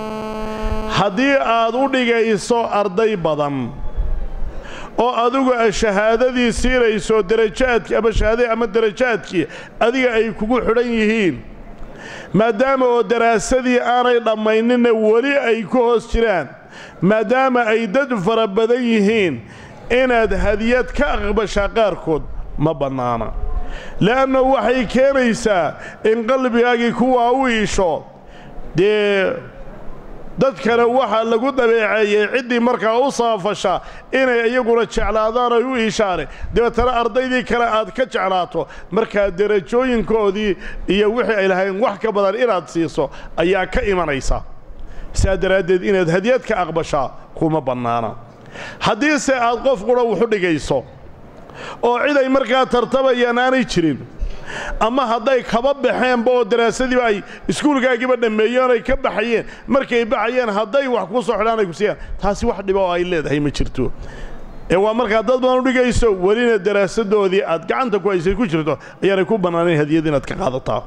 haddii aad u dhigayso arday badan oo adigu shahaadadii siinayso darajaadki ama shahaadadii ama darajaadkii adiga ay kugu xidhan yihiin maadaama oo daraasadii aanay dhammayninna weli ay ku hoos jiraan maadaama ay dad fara badan yihiin inaad hadiyad ka aqbashaa qaarkood ma bannaana le'anna waxay keenaysaa in qalbigaagii kuwaa u iisho dee dadkana waxaa lagu dabeeceeyey ciddii markaa u saafasha inay iyaguna jeclaadaan ay u iishaane dabeetana ardaydii kale aad ka jeclaato markaa derajooyinkoodii iyo wixii ay lahayn wax ka badan inaad siiso ayaa ka imanaysa saa daraaddeed inaad hadiyad ka aqbashaa kuma bannaana haddiise aad qof qudha wuxu dhigayso oo cid ay markaa tartabayaan aanay jirin ama hadday kaba baxeenba oo daraasadiiba ay iskuulkaagiiba dhammeeyeen ay ka baxayeen markay baxayeen hadday wax ku soo xidhaan ay ku siiyaan taasi wax dhiba oo ay leedahay ma jirto ee waa markaa dad badan u dhigayso welina daraasadoodii aad gacanta ku haysay ku jirto ayaanay ku bannaanayn hadiyad inaad ka qaadataa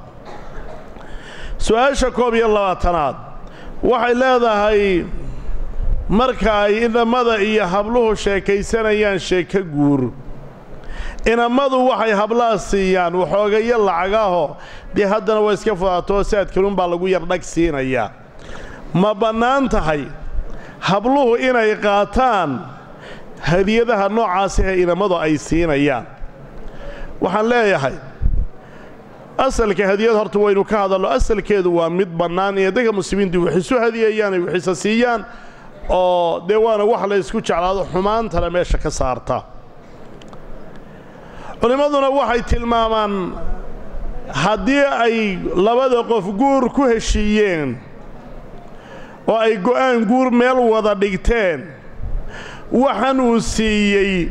su-aasha koob iyo labaatanaad waxay leedahay marka ay inamada iyo habluhu sheekaysanayaan sheeko guur inammadu waxay hablaha siiyaan waxoogayo lacagaho dee haddana waa iska fudaato saadkaluunbaa lagu yardhag siinayaa ma bannaan tahay habluhu inay qaataan hadiyadaha noocaasahee inammadu ay siinayaan waxaan leeyahay asalka hadiyad horta waynu ka hadalno asalkeedu waa mid bannaan inay dadka muslimiintu wax isu hadiyeeyaan ay waxisa siiyaan oo dee waana wax la ysku jeclaado xumaantana meesha ka saarta culimmaduna waxay tilmaamaan haddii ay labada qof guur ku heshiiyeen oo ay go'aan guur meel wada dhigteen waxan uu siiyey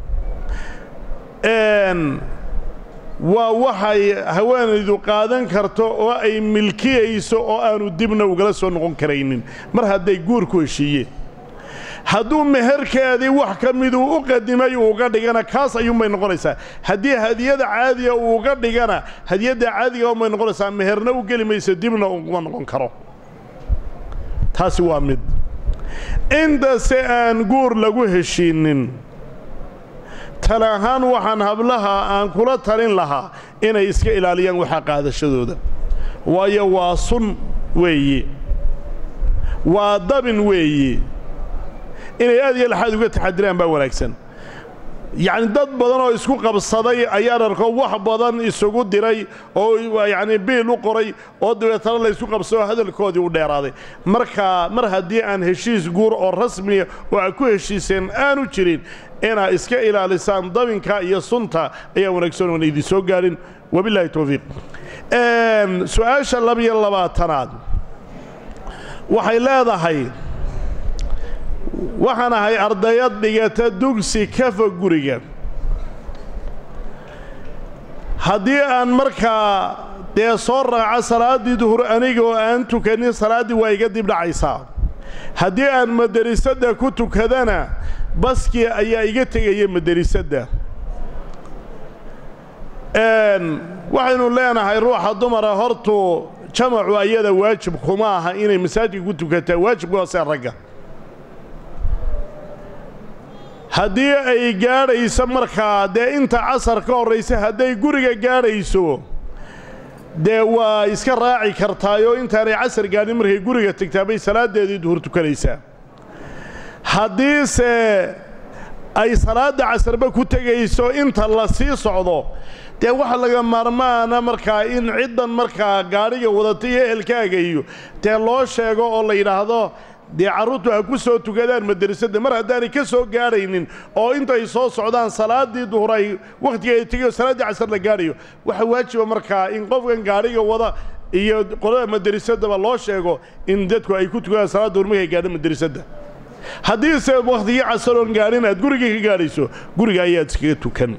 waa waxay haweenaydu qaadan karto oo ay milkiyayso oo aanu dibna ugala soo noqon karaynin mar hadday guur ku heshiiyeen hadduu meherkeedii wax ka miduu u qadimay uuga dhigana kaas ayuunbay noqonaysaa haddii hadiyada caadiga uuga dhigana hadiyadda caadiga unbay noqonaysaa meherna u geli mayso dibna uguma noqon karo taasi waa mid intase aan guur lagu heshiinnin tale ahaan waxaan hablaha aan kula talin lahaa inay iska ilaaliyaan waxaa qaadashadooda waayo waa sun weeye waa dabin weeye inay aad iyo laxaad uga taxadiraan baa wanaagsan yacni dad badan oo isku qabsaday ayaan arko wax badan isugu diray oo yacni biil u qoray oo dabeetana la ysku qabsado hadalkoodii u dheeraaday markaa mar haddii aan heshiis guur oo rasmiya oo aad ku heshiiseen aanu jirin inaad iska ilaalisaan dabinka iyo sunta ayaa wanaagsan oona idin soo gaadhin wabilaahi towfiiq su-aasha labiyo labaatanaad waxay leedahay waxaan ahay ardayad dhigata dugsi ka fog guriga haddii aan markaa dee soo raaco salaaddii duhur anigoo aan tukanin salaaddii waa iga dib dhacaysaa haddii aan madarisadda ku tukadana baskii ayaa iga tegaya madarisadda waxaynu leenahay ruuxa dumara hortuu jamacu ayada waajib kuma aha inay masaajidka ku tukataa waajibka hoosee ragga haddii ay gaadhayso markaa dee inta casar ka horraysa hadday guriga gaadhayso dee waa iska raaci kartaayoo intaanay casar gaadhin markay guriga tegtaa bay salaaddeedii duhur tukanaysaa haddiise ay salaadda casarba ku tegayso inta la sii socdo dee waxa laga maarmaana markaa in ciddan markaa gaadhiga wadata iyo ehelkaaga iyo dee loo sheego oo la yidhaahdo dee carruurtu ha ku soo tukadaan madarisadda mar haddaanay ka soo gaadhaynin oo intay soo socdaan salaaddii duhur ay wakhtigeeda tegayo salaaddii casar la gaadhayo waxa waajiba markaa in qofkan gaadhiga wada iyo qolada madarisadaba loo sheego in dadku ay ku tukadaan salaad duhur markay gaadho madarisadda haddiise wakhtigii casaroon gaadhin aad gurigii ka gaadhayso guriga ayaad iskaga tukan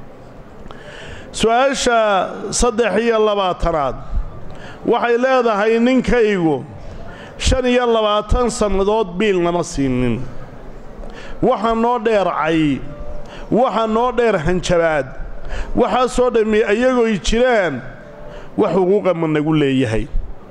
su-aasha saddex iyo labaatanaad waxay leedahay ninkaygu shan iyo labaatan sannadood biil nama siinin waxa noo dheer cay waxa noo dheer hanjabaad waxaasoo dhammi iyagooy jiraan wax xuquuqa ma nagu leeyahay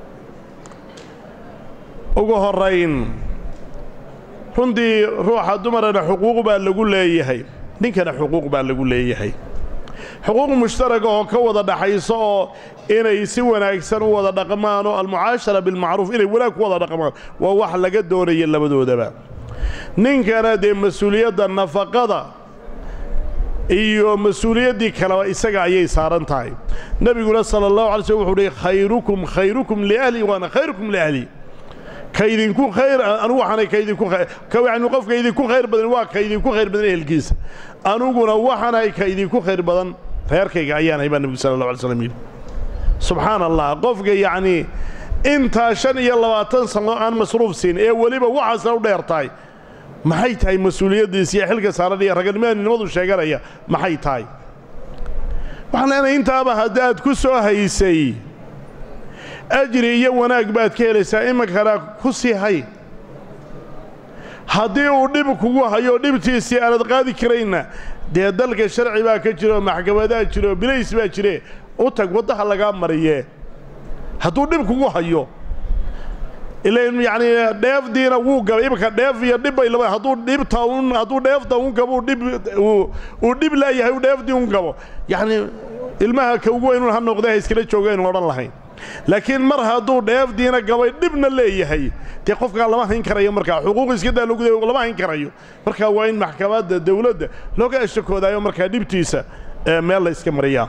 ugu horrayn runtii ruuxa dumarana xuquuq baa lagu leeyahay ninkana xuquuq baa lagu leeyahay xuquuq mushtaraga oo ka wada dhaxayso oo inay si wanaagsan u wada dhaqmaan oo almucaashara bilmacruuf inay wanaag ku wada dhaqmaan waa wax laga doonaya labadoodaba ninkana dee mas-uuliyadda nafaqada iyo mas-uuliyaddii kaleba isaga ayay saaran tahay nebiguna sala allahu alay slm wuxuu uhi khayrukum khayrukum liahli waana khayrukum liahli kaydinku khayr anugu waxaanay kaydinku yani qofka idinku khayr badan waa ka idinku khayr badan ehelkiisa anuguna waxaanahay ka idinku khayr badan reerkayga ayaanahay baa nebigu sala allah alay slam yidhi subxaana allah qofka yacnii intaa shan iyo labaatan sano aan masruuf siin ee weliba waxaasna u dheer tahay maxay tahay mas-uuliyaddiisa iyo xilka saaran iyo raganimadu sheeganaya maxay tahay waxaan leenahay intaaba haddaad ku soo haysay ajri iyo wanaag baad ka helaysaa iminkana ku sii hay haddii uu dhib kugu hayo dhibtiisii aanad qaadi karaynna dee dalka sharci baa ka jiro maxkamadaa jiro bilays baa jire u tag waddaha lagaa mariye hadduu dhib kugu hayo ilan yacnii dheefdiina wuu gabay iminka dheef iyo dhibbay laba hadduu dhibta un hadduu dheefta un gabo dhib uu dhib laayahay u dheefdii un gabo yacnii ilmaha ka ugu weynun ha noqday ha iskala joogaynu odhan lahayn laakiin mar hadduu dheefdiina gabay dhibna leeyahay dee qofkaa lama hayn karayo markaa xuquuq iskadaa lagu lama hayn karayo markaa waa in maxkamadda dawladda looga ashakoodayo markaa dhibtiisa meel la iska mariyaa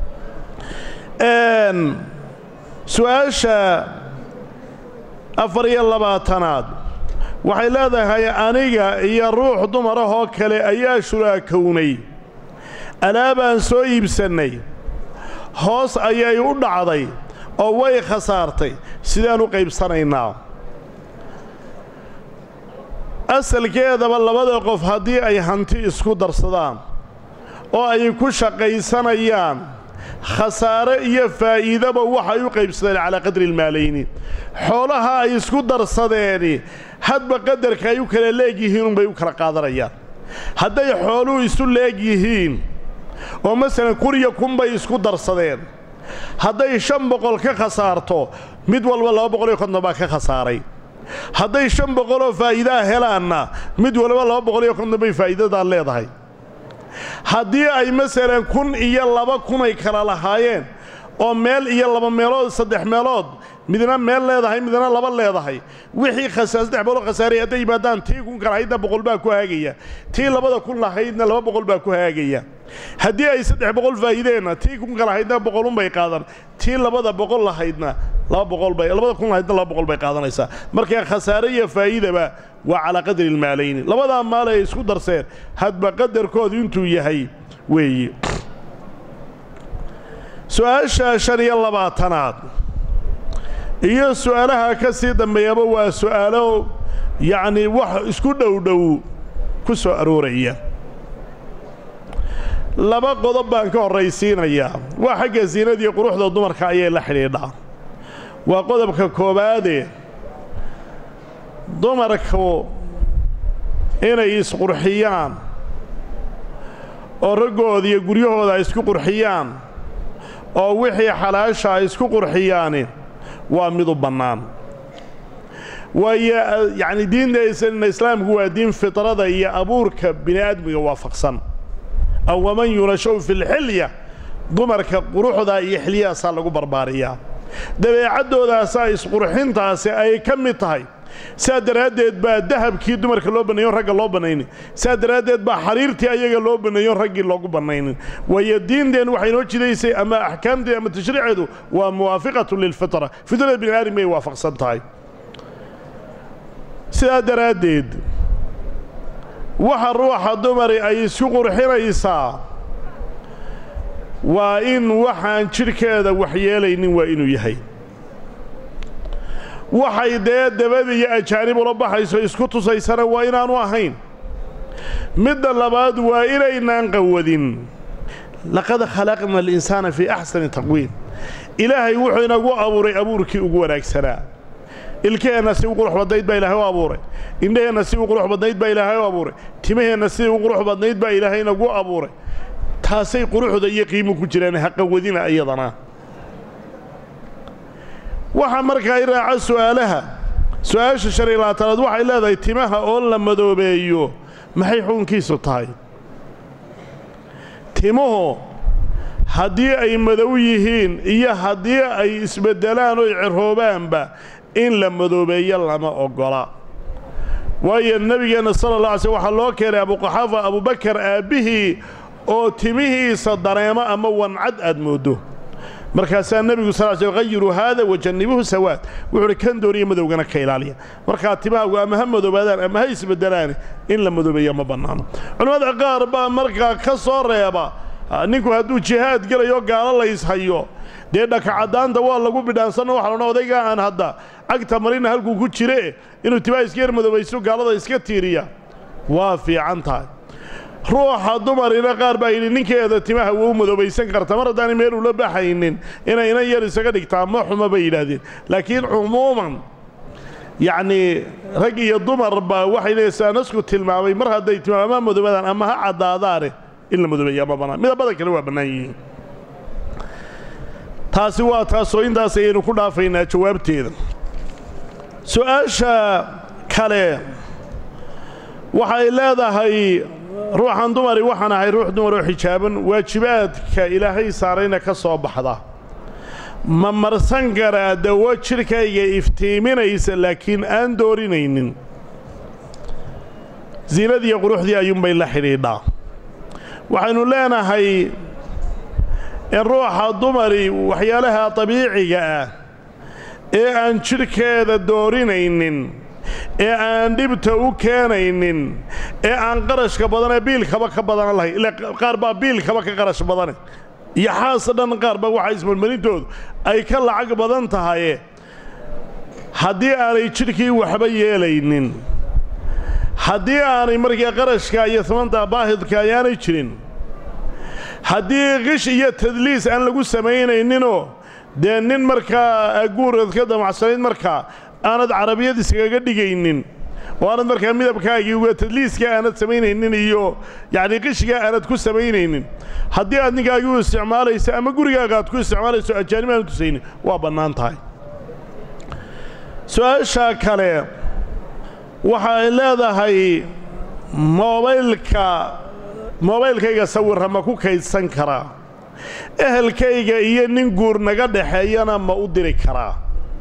su-aasha afar iyo labaatanaad waxay leedahay aniga iyo ruux dumarahoo kale ayaa shuraakownay alaabaan soo iibsannay hoos ayay u dhacday oo way khasaartay sidaan u qaybsanaynaa asalkeedaba labada qof haddii ay hanti isku darsadaan oo ay ku shaqaysanayaan khasaare iyo faa'iidaba waxay u qaybsadeen calaa qadri ilmaalayni xoolaha ay isku darsadeeni hadba qadarka ay u kala leegyihiin unbay u kala qaadanayaan hadday xooluhu isu leeg yihiin oo masalan kun iyo kun bay isku darsadeen hadday shan boqol ka khasaarto mid walba laba boqol iyo konton baa ka khasaaray hadday shan boqoloo faa'iidaa helaanna mid walba laba boqol iyo konton bay faa'iidadaa leedahay haddii ay masalan kun iyo laba kunay kala lahaayeen oo meel iyo laba meelood saddex meelood midna meel leedahay midna laba leedahay wixii saddex boqoloo khasaaray hadday yimaadaan tii kun kalahaydna boqol baa ku haagaya tii labada kun lahaydna laba boqol baa ku haagaya haddii ay saddex boqol faa'iideenna tii kun kalahaydna boqolunbay qaadan tii labada boqol lahaydna laba boqol bay labada kun lahaydna laba boqol bay qaadanaysaa markaa khasaare iyo faa'iidaba waa calaa qadri ilmaalayni labadaa maal ay isku darseen hadba qadarkoodu intuu yahay weeye su-aasha shan iyo labaatanaad iyo su'aalaha ka sii dambeeyaba waa su'aalo yacnii wax isku dhowdhow ku soo arooraya laba qodob baan ka horraysiinayaa waa xagga siinadiiyo quruxda dumarka ayay la xidhiidhaa waa qodobka koowaade dumarku inay isqurxiyaan oo raggooda iyo guryahooda ay isku qurxiyaan oo wixii xalaasha ay isku qurxiyaani waa mid u bannaan waayo yacni diinta islaamku waa diin fitrada iyo abuurka bini aadmiga waafaqsan aw waman yunashaw fi lxilya dumarka quruxda iyo xiliyahaasaa lagu barbaariyaa dabeecaddoodaasa isqurxintaasi ay ka mid tahay saa daraaddeed baa dahabkii dumarka loo banneeyon ragga loo bannaynin saa daraaddeed baa xariirtii ayaga loo banneeyon raggii loogu bannaynin waayo diinteen waxay noo jidaysay ama axkaamteed ama tashriiceedu waa muwaafiqatu lilfitra fitrada bini aadam bay waafaqsan tahay sidaa daraaddeed waxa ruuxa dumari ay isku qurxinaysaa waa in waxaan jidhkeeda waxyeelaynin waa inuu yahay waxay dee dabada iyo ajaanib ula baxayso isku tusaysana waa inaanu ahayn midda labaad waa inaynaan qawadin laqad khalaqna alinsaana fii axsani taqwiim ilaahay wuxuu inagu abuuray abuurkii ugu wanaagsanaa ilkaheenna si u qurux badnayd baa ilaahay u abuuray indhaheenna si u qurux badnayd baa ilaahay u abuuray timaheenna si u qurux badnayd baa ilaahay inagu abuuray taasay quruxda iyo qiimu ku jiraan haqawadina iyadana waxaa markaa i raaca su'aalaha su-aasha shan iyo labaatanaad waxay leedahay timaha oo la madoobeeyo maxay xukunkiisu tahay timuhu haddii ay madow yihiin iyo haddii ay isbeddelaan oy ciroobaanba in la madoobeeyo lama oggola waayo nebigeenna sala alla alay slm waxaa loo keenay abuqaxaafa abubakar aabbihii oo timihiisa dareemo ama wancad aad mooddo markaasaa nebigu sal sl hayiruu haada wajannibuhu sawaad wuxuu uhi kan dooniya madowgana ka ilaaliya markaa timahaagu ama ha madoobaadaan ama ha isbeddelaani in la madoobeeyo ma bannaano culimmada qaar baa markaa ka soo reeba ninku hadduu jihaad gelayo gaalo layshayo dee dhakacaddaanta waa lagu bidhaansanno waxa loodhan odaygaa aan hadda cagta marina halkuu ku jire inuu timaha iska yar madoobaysto gaalada iska tiiriya waa fiican tahay ruuxa dumarina qaar baa yidhi ninkeeda timaha wou madoobaysan karta mar haddaanay meel ula baxaynin inay inan yar isaga dhigtaa ma xuma bay yidhaahdeen laakiin cumuuman yacnii rag iyo dumarba waxay leesaa nasku tilmaamay mar hadday timaha ama madoobaadaan ama ha caddaadaane in la madoobeeya ma bannaan midabada kale waa bannaan yihiin taasi waa taasoo intaas ayaynu ku dhaafaynaa jawaabteeda su-aasha kale waxay leedahay ruuxan dumari waxaan ahay ruux dumar oo xijaaban waajibaadka ilaahay saarayna ka soo baxda ma marsan karaa dawo jidhkayga iftiiminaysa laakiin aan doorinaynin siinadiiyo quruxdii ayuunbay la xidhiidhaa waxaynu leenahay in ruuxa dumari waxyaalaha dabiiciga ah ee aan jidhkeeda doorinaynin ee aan dhibta u keenaynin ee aan qarashka badanee biilkaba ka badan lahayn ila qaar baa biilkaba ka qarash badane iyo xaasa dhan qaar baa waxaa ismarmarintoodu ay ka lacag badan tahaye haddii aanay jidhkii waxba yeelaynin haddii aanay markaa qarashka iyo samanta baahidka ayaanay jirin haddii qish iyo tadliis aan lagu samaynayninoo dee nin markaa aguurad ka damacsanayd markaa aanad carabiyad iskaga dhigaynin oo aanad markaa midabkaagii uga tadliiska aanad samaynaynin iyo yacnii qishgaa aanad ku samaynaynin haddii aad ninkaagii u isticmaalayso ama gurigaaga aad ku isticmaalayso ajaanib aanad tusaynin waa bannaan tahay su-aasha kale waxa ay leedahay moobaylka moobaylkayga sawirra ma ku kaydsan karaa ehelkayga iyo nin guur naga dhaxeeyana ma u diri karaa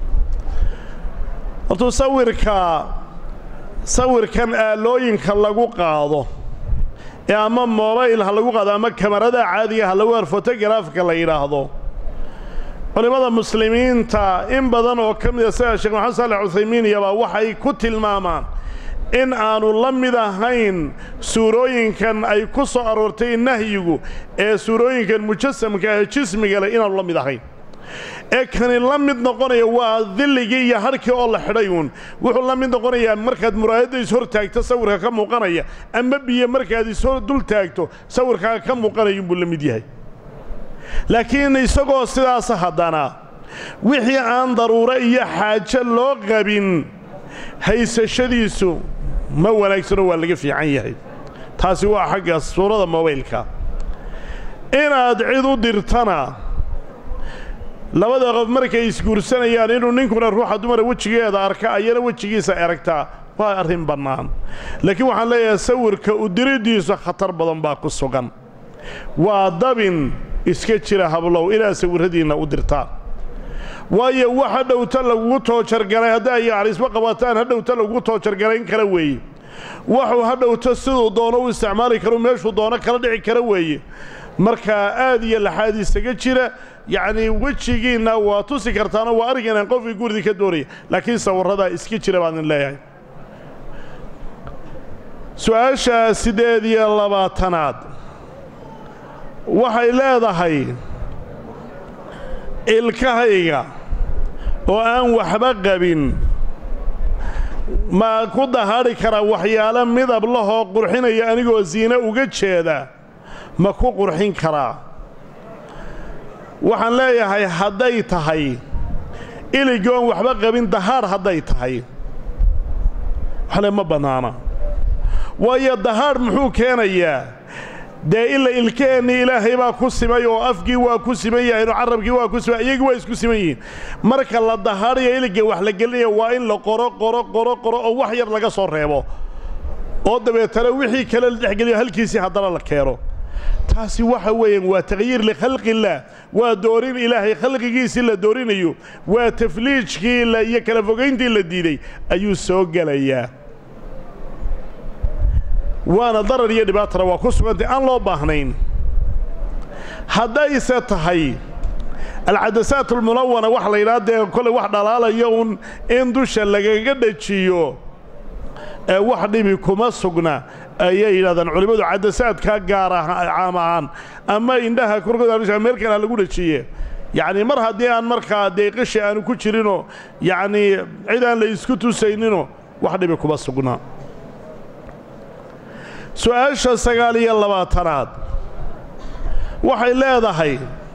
hortuu sawirka sawirkan aalooyinka lagu qaado ee ama moobayl ha lagu qaado ama kamarada caadiga ha lagu ar fotogaraafka la yidhaahdo culimmada muslimiinta in badan oo ka mida sida sheekh maxamed saalex cuthaymiin iyabaa waxay ku tilmaamaan in aanu la mid ahayn suurooyinkan ay ku soo aroortay nahyigu ee suurooyinkan mujasamka ah jismiga leh inaanu la mid ahayn ee kani la mid noqonaya waa dilligii iyo hadhkii oo la xidhay uun wuxuu la mid noqonayaa markaad muraayadda ishor taagto sawirka ka muuqanaya ama biyo markaad ishor dul taagto sawirkaaga ka muuqanaya unbuu la mid yahay laakiin isagoo sidaas haddana wixii aan daruuro iyo xaajo loo qabin haysashadiisu ma wanaagsanoo waa laga fiican yahay taasi waa xagga suurada mobaylka inaad cid u dirtana labada qof markay isguursanayaan inuu ninkuna ruuxa dumara wejigeeda arka ayana wejigiisa aragtaa waa arrin bannaan laakiin waxaan leeyahay sawirka u diriddiisu khatar badan baa ku sugan waa dabin iska jira hablow inaad sawirradiinna u dirtaan waayo wax ha dhowta lagugu toojargalay hadda ay calisba qabataan ha dhowta lagugu toojargalayn kara weeye waxuu ha dhowto siduu doono u isticmaali karo meeshuu doono kala dhici kara weeye markaa aad iyo laxaad isaga jira yacnii wejigiinna waa tusi kartaano waa arrinkan qofkii guridi ka doonaya laakiin sawirradaa iska jira baan idin leeyahay su-aasha siddeed iyo labaatanaad waxay leedahay ilkahayga oo aan waxba qabin ma ku dahaadhi karaa waxyaalo midab lahoo qurxinaya anigoo siine uga jeeda ma ku qurxin karaa waxaan leeyahay hadday tahay iligoon waxba qabin dahaadh hadday tahay waxle ma bannaana waayo dahaadh muxuu keenayaa dee ila ilkaheennii ilaahay baa ku simay oo afkii waa ku siman yahay oo carrabkii waa ku siman iyagii waa isku siman yihiin marka la dahaadhaya iligga wax la gelinaya waa in la qoro qoro qoro qoro oo wax yar laga soo reebo oo dabeetana wixii kale la dhexgeliyo halkiisii haddana la keeno taasi waxa weeyaan waa takhyiir likhalqillaah waa doorin ilaahay khalqigiisii la doorinayo waa tafliijkii iyo kala fogayntii la diiday ayuu soo gelayaa waana darar iyo dhibaatana waa ku sugantay aan loo baahnayn haddayse tahay alcadasaat almunawana wax la yidhaha dee kolley wax dhalaalayo uun in dusha lagaga dhajiyo ee wax dhibi kuma sugna ayay yidhahdaan culimmadu cadasaadkaa gaar ah caam ahaan ama indhaha korkooda meel kale ha lagu dhajiye yacnii mar haddii aan markaa dee qishi aanu ku jirinoo yacnii cid aan la isku tusayninoo wax dhibi kuma sugna su-aasha sagaal iyo labaatanaad waxay leedahay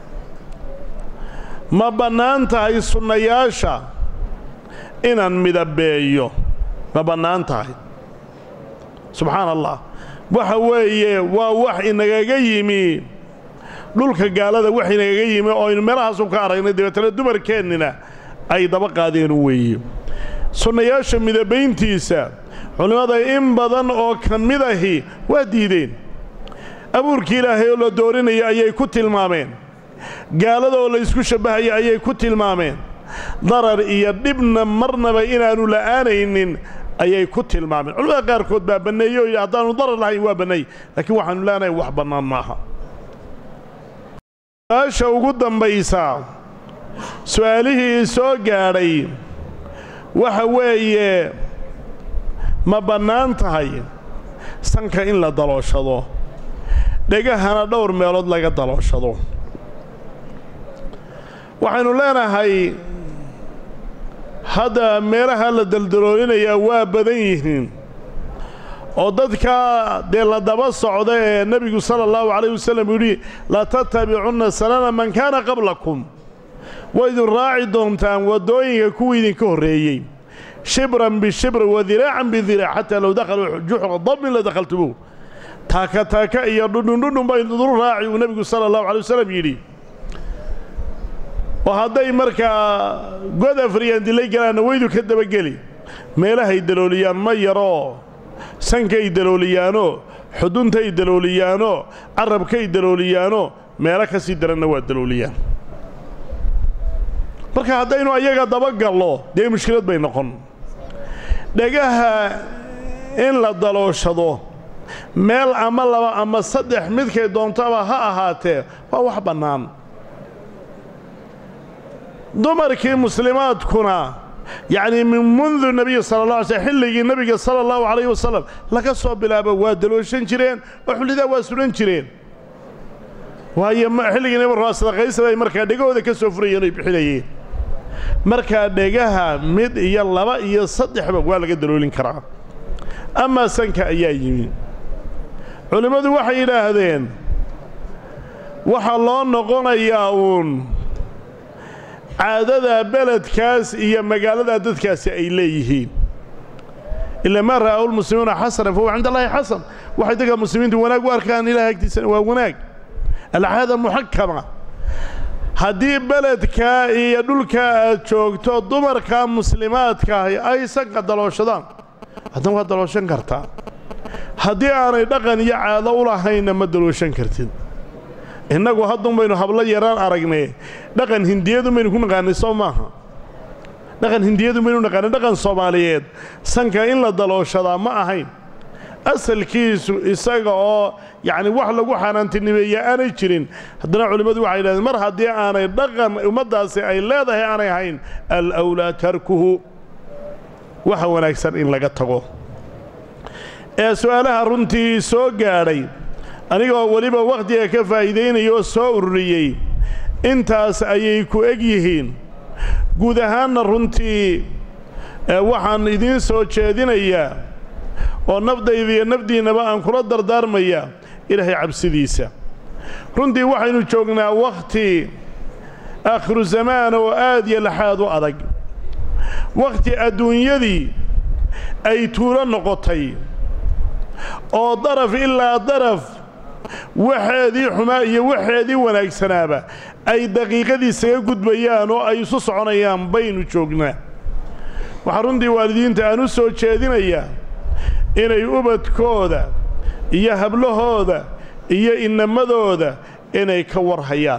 ma bannaan tahay sunnayaasha inaan midabeeyo ma bannaan tahay subxaana allah waxa weeye waa wax inagaga yimi dhulka gaalada wax inagaga yimi oo aynu meelahaasu ka aragnay dabeetana dumarkeennina ay daba qaadeen weeye sunnayaasha midabayntiisa culimmada in badan oo ka mid ahi waa diideen abuurkii ilaahay oo la doorinaya ayay ku tilmaameen gaalada oo la ysku shabbahaya ayay ku tilmaameen darar iyo dhibna marnaba inaannu la'aanaynin ayay ku tilmaameen culimmada qaarkood baa banneeye oo yidhi haddaannu darar lahayn waa banneey laakiin waxaannu leenahay wax bannaan maaha su-aasha ugu dambaysa su'aalihii soo gaadhay waxa weeye ma bannaan tahay sanka in la dalooshado dhegahana dhowr meelood laga dalooshado waxaynu leenahay hadda meelaha la daldaloolinayaa waa badan yihiin oo dadka dee la daba socda ee nebigu sala allahu calayh wasalam yidhi latattabicunna sanana man kaana qablakum waa idin raaci doontaan waddooyinka kuwii idinka horreeyey shibran bishibr wa diraacan bidiraac xataa low dakhaluu juxra dabin la dakhaltumuuh taaka taaka iyo dhudhundhudhun baa idinu raaci uu nebigu sala allahu calay wasalam yidhi oo hadday markaa god afriyaan dilay galaanna weydu ka dabageli meelahay dalooliyaan ma yaroo sankay dalooliyaanoo xuduntay dalooliyaanoo carabkay dalooliyaanoo meelo ka sii daranna waa dalooliyaan marka haddaynu ayaga dabagallo dee mushkilad bay noqon dhagaha in la dalooshado meel ama laba ama saddex midkay doontaba ha ahaatee waa wax bannaan dumarkii muslimaadkuna yacnii min mundu nebiyi sala allah alay slm xilligii nebiga sala allahu calayh wasalam laga soo bilaabo waa dalooshan jireen oo xullidaa waa sulan jireen waayo xilligii nebi raa sadaqaysa bay markaa dhegahooda ka soo furayeen oy bixinayeen markaa dhegaha mid iyo laba iyo saddexba waa laga daloolin karaa amaa sanka ayaa yimi culimmadu waxay yidhaahdeen waxaa loo noqonayaa uun caadada beledkaas iyo magaaladaa dadkaasi ay leeyihiin ila maa ra'ahu lmuslimuuna xasana fahuwa cinda allahi xasan waxay dadka muslimiintu wanaag u arkaan ilahay agtiisana waa wanaag alcaada muxakama haddii beledkaa iyo dhulkaa aad joogto dumarka muslimaadkaahi ay sanka dalooshadaan haddana waa dalooshan kartaa haddii aanay dhaqan iyo caado u lahaynna ma dalooshan kartid innagu haddun baynu hablo yaraan aragnay dhaqan hindiyadun baynu ku naqaanay soo maaha dhaqan hindiyadun baynu naqaanay dhaqan soomaaliyeed sanka in la dalooshadaa ma ahayn asalkiisu isaga oo yacni wax lagu xaanaantinimeeya aanay jirin haddana culimmadu waxay yidhahdeen mar haddii aanay dhaqan ummaddaasi ay leedahay aanay ahayn alawlaa tarkuhu waxa wanaagsan in laga tago ee su'aalaha runtii soo gaadhay anigoo weliba wakhtiga ka faa'iidaynaya oo soo ururiyey intaas ayay ku eg yihiin guud ahaanna runtii waxaan idiin soo jeedinayaa oo nafdayda iyo nafdiinnaba aan kula dardaarmaya ilaahay cabsidiisa runtii waxaynu joognaa wakhti aakhiru zamaan oo aad iyo laxaad u adag wakhti adduunyadii ay tuulo noqotay oo daraf ilaa daraf waxeedii xumaa iyo waxeedii wanaagsanaaba ay daqiiqadii isaga gudbayaan oo ay isu soconayaan baynu joognaa waxaa runtii waalidiinta aan u soo jeedinayaa inay ubadkooda iyo hablahooda iyo inamadooda inay ka warhayaan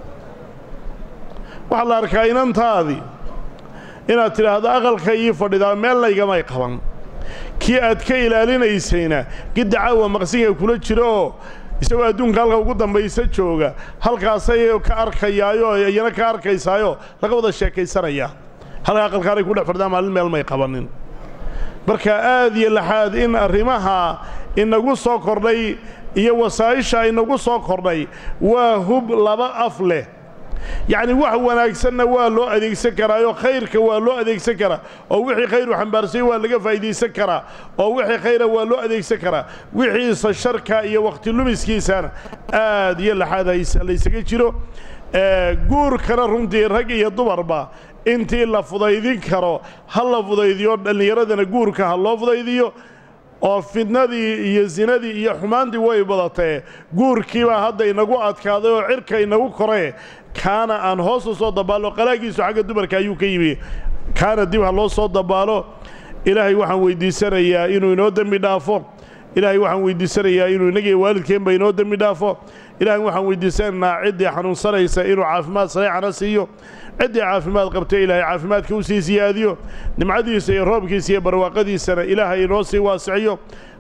waxaa la arkaa inantaadii inaad tidhaahdo aqalka ii fadhidaa meel laygamay qaban kii aad ka ilaalinaysayna gidda caawa maqsinka kula jiro oo isagoo adduunka halka ugu dambaysa jooga halkaasay ka arkayaayo iyana ka arkaysaayo laga wada sheekaysanayaa halka aqalkaanay ku dhex fadhidaan maalin meel may qabanin marka aad iyo laxaad in arrimaha inagu soo kordhay iyo wasaa'isha inagu soo kordhay waa hub laba af leh yacni wax wanaagsanna waa loo adeegsan karaayoo khayrka waa loo adeegsan karaa oo wixii khayru xambaarsay waa laga faa'iidaysan karaa oo wixii khayra waa loo adeegsan karaa wixiisa sharka iyo wakhti lumiskiisana aad iyo laxaad laysaga jiro guurkana runtii rag iyo dumarba intii la fudaydin karo ha la fudaydiyo dhallinyaradana guurka ha loo fudaydiyo oo fidnadii iyo sinadii iyo xumaantii way badatee guurkiibaa hadda inagu adkaaday oo cirka inagu koree kaana aan hoos u soo dabaallo qalaagiisu xagga dumarka ayuu ka yimi kaana dib ha loo soo dabaalo ilaahay waxaan weyddiisanayaa inuu inoo dembi dhaafo ilaahay waxaan weyddiisanayaa inuu inagiyo waalidkeenba inoo dembi dhaafo ilaahay waxaan weyddiisanaynaa ciddii xanuunsanaysa inuu caafimaad sareecana siiyo ciddii caafimaad qabtay ilaahay caafimaadka u sii siyaadiyo nimcadiisa iyo roobkiisa iyo barwaaqadiisana ilaahay inoo sii waasiciyo